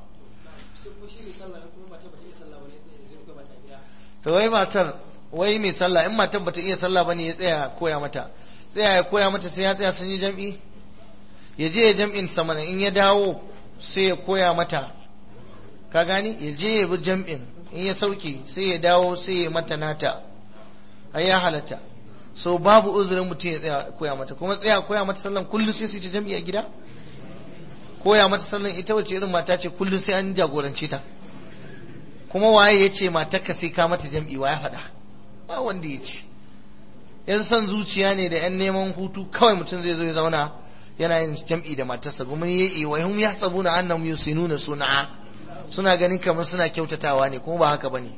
to wai matar wai mai sallah in matar bata iya sallah bane ya tsaya koya mata tsaya ya koya mata sai ya tsaya sun yi jam'i ya je ya jam'in sama in ya dawo sai ya koya mata ka gani ya je ya bi jam'in in ya sauke sai ya dawo sai ya mata nata ai ya halatta so babu uzurin mutum ya tsaya koya mata kuma tsaya koya mata sallan kullum sai su ta jam'i a gida koya mata sallan ita wace irin mata ce kullum sai an jagorance ta kuma waye ya ce matarka sai ka mata jam'i wa ya faɗa ba wanda ya ce yan son zuciya ne da yan neman hutu kawai mutum zai zo ya zauna yana yin jam'i da matarsa kuma ya yi wa hum yahsabuna annahum yusinuna sun'a suna ganin kamar suna kyautatawa ne kuma ba haka bane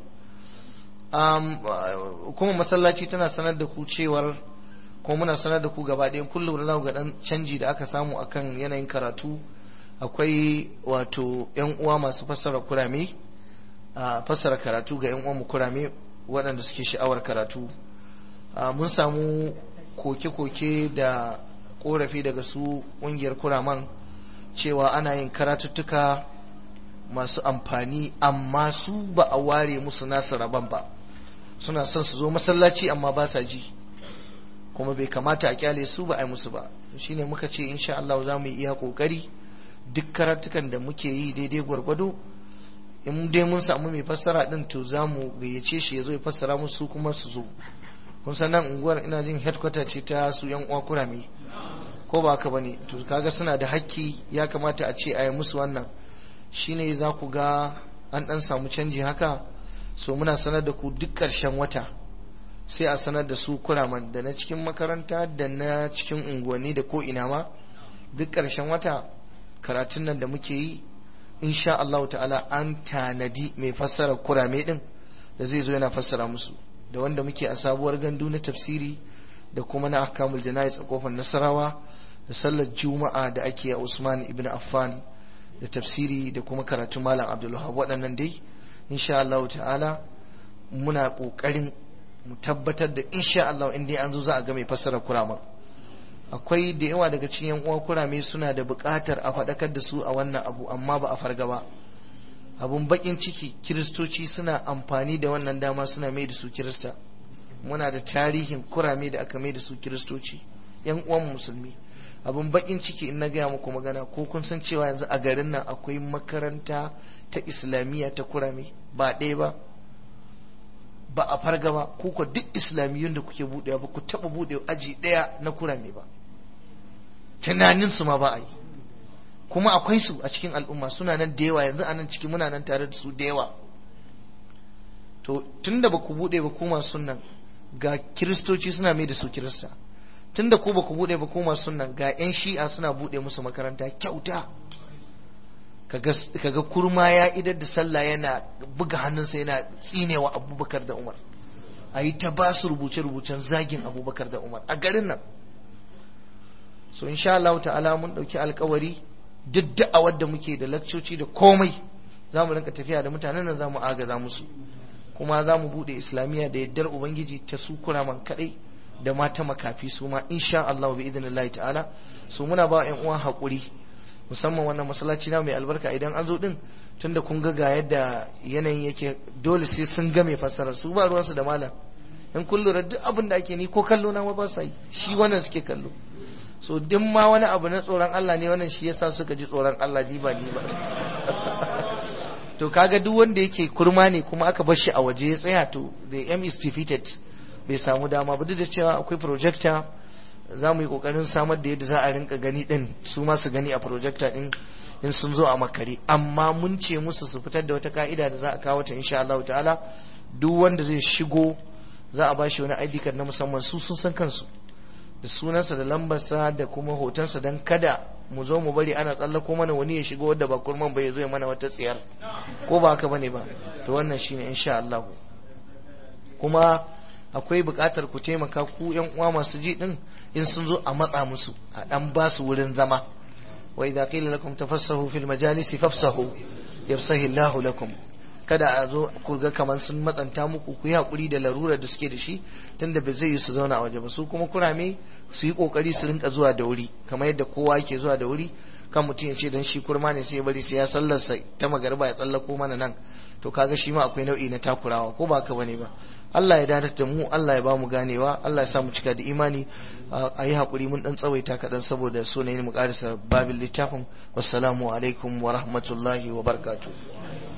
um, kuma masallaci tana sanar da ku cewar kuma muna sanar da ku gaba ɗaya kullum da ga dan canji da aka samu akan yanayin karatu akwai wato yan uwa masu fassara kurame a fassara karatu ga yan uwan mu kurame waɗanda suke sha'awar karatu mun samu koke-koke da korafi daga su ƙungiyar kuraman cewa ana yin karatuttuka masu amfani amma su ba a ware musu nasu rabon ba suna son su zo masallaci amma ba sa ji kuma bai kamata a kyale su ba a yi musu ba shine muka ce insha Allah za mu yi iya kokari duk karatukan da muke yi daidai gwargwado in dai mun samu mai fassara din to za mu gayyace shi ya zo ya fassara musu kuma su zo kun san nan unguwar ina jin headquarter ce ta su yan uwa kurame ko ba haka bane to kaga suna da hakki ya kamata a ce a yi musu wannan shine za ku ga an dan samu canji haka so muna sanar da ku duk ƙarshen wata sai a sanar da su kuraman da na cikin makaranta da na cikin unguwanni da ko ina ma duk ƙarshen wata karatun nan da muke yi insha Allah ta'ala an tanadi mai fassara kurame din da zai zo yana fassara musu da wanda muke a sabuwar gandu na tafsiri da kuma na ahkamul janayiz a kofar nasarawa da sallar juma'a da ake a Usman ibn Affan da tafsiri da kuma karatun malam Abdulwahab waɗannan dai insha Allah ta'ala muna ƙoƙarin mu tabbatar da insha Allah in dai an zo za a ga mai fassara kurama akwai da yawa daga cikin yan uwa kurame suna da buƙatar a faɗakar da su a wannan abu amma ba a farga ba abun bakin ciki kiristoci suna amfani da wannan dama suna mai da su kirista muna da tarihin kurame da aka mai da su kiristoci yan uwan musulmi abun bakin ciki in na gaya muku magana ko kun san cewa yanzu a garin nan akwai makaranta ta islamiyya ta kurame ba ɗaya ba ba a farga ba ko duk islamiyyun da kuke buɗewa ba ku taɓa buɗe aji ɗaya na kurame ba tunanin su ma ba a yi kuma akwai su a cikin al'umma suna nan da yawa yanzu a nan ciki muna nan tare da su da yawa to tunda ba ku buɗe ba kuma sunan ga kiristoci suna mai da su kirista tunda ku ba ku buɗe ba kuma sunan ga 'yan shi'a suna buɗe musu makaranta kyauta kaga kurma ya idar da sallah yana buga hannunsa yana tsinewa abubakar da umar a yi ta ba su rubuce-rubucen zagin abubakar da umar a garin nan so insha Allah ta'ala mun ɗauki alkawari duk da'awar da muke da lakcoci da komai za mu rinka tafiya da mutanen nan za mu agaza musu kuma za mu buɗe islamiyya da yaddar ubangiji ta su kuraman kaɗai da mata makafi su ma insha Allah bi idinillahi ta'ala su muna ba 'yan uwa haƙuri musamman wannan masallaci na mai albarka idan an zo din tunda kun ga ga yadda yanayin yake dole sai sun ga mai fassara su ba ruwansu da malam in kun lura duk abin da ake ni ko kallo na ba sa yi shi wannan suke kallo so duk ma wani abu na tsoron Allah ne wannan shi yasa suka ji tsoron Allah ni ba ni ba to kaga duk wanda yake kurma ne kuma aka bar shi a waje ya tsaya to the aim is defeated bai samu dama ba duk da cewa akwai projector za mu yi kokarin samar da yadda za a rinka gani din su ma su gani a projector din in sun zo a makare amma mun ce musu su fitar da wata ka'ida da za a kawo ta insha Allah ta'ala duk wanda zai shigo za a bashi wani ID card na musamman su sun san kansu da sunansa da lambarsa da kuma hotonsa don kada mu zo mu bari ana tsallako mana wani ya shigo wadda ba kurman bai zo ya mana wata tsiyar ko ba haka bane ba to wannan shine insha Allah kuma akwai buƙatar ku taimaka ku yan uwa masu ji din in sun zo a matsa musu a dan ba su wurin zama wa idza qila lakum tafassahu fil majalisi fafsahu yafsahu Allah lakum kada a zo ku ga kamar sun matsanta muku ku yi hakuri da larura da suke da shi tunda ba zai yi su zauna a waje ba su kuma kurame su yi kokari su rinka zuwa da wuri kamar yadda kowa yake zuwa da wuri kan mutum ya ce dan shi kurma ne sai ya bari sai ya sallarsa ta magariba ya tsallako mana nan to kaga shi ma akwai nau'i na takurawa ko ba ka bane ba Allah ya dadatar da mu Allah ya ba mu ganewa Allah ya sa mu cika da imani a yi hakuri mun dan tsawaita kaɗan saboda so ne mu karisa babin littafin wassalamu alaikum wa rahmatullahi wa barakatuh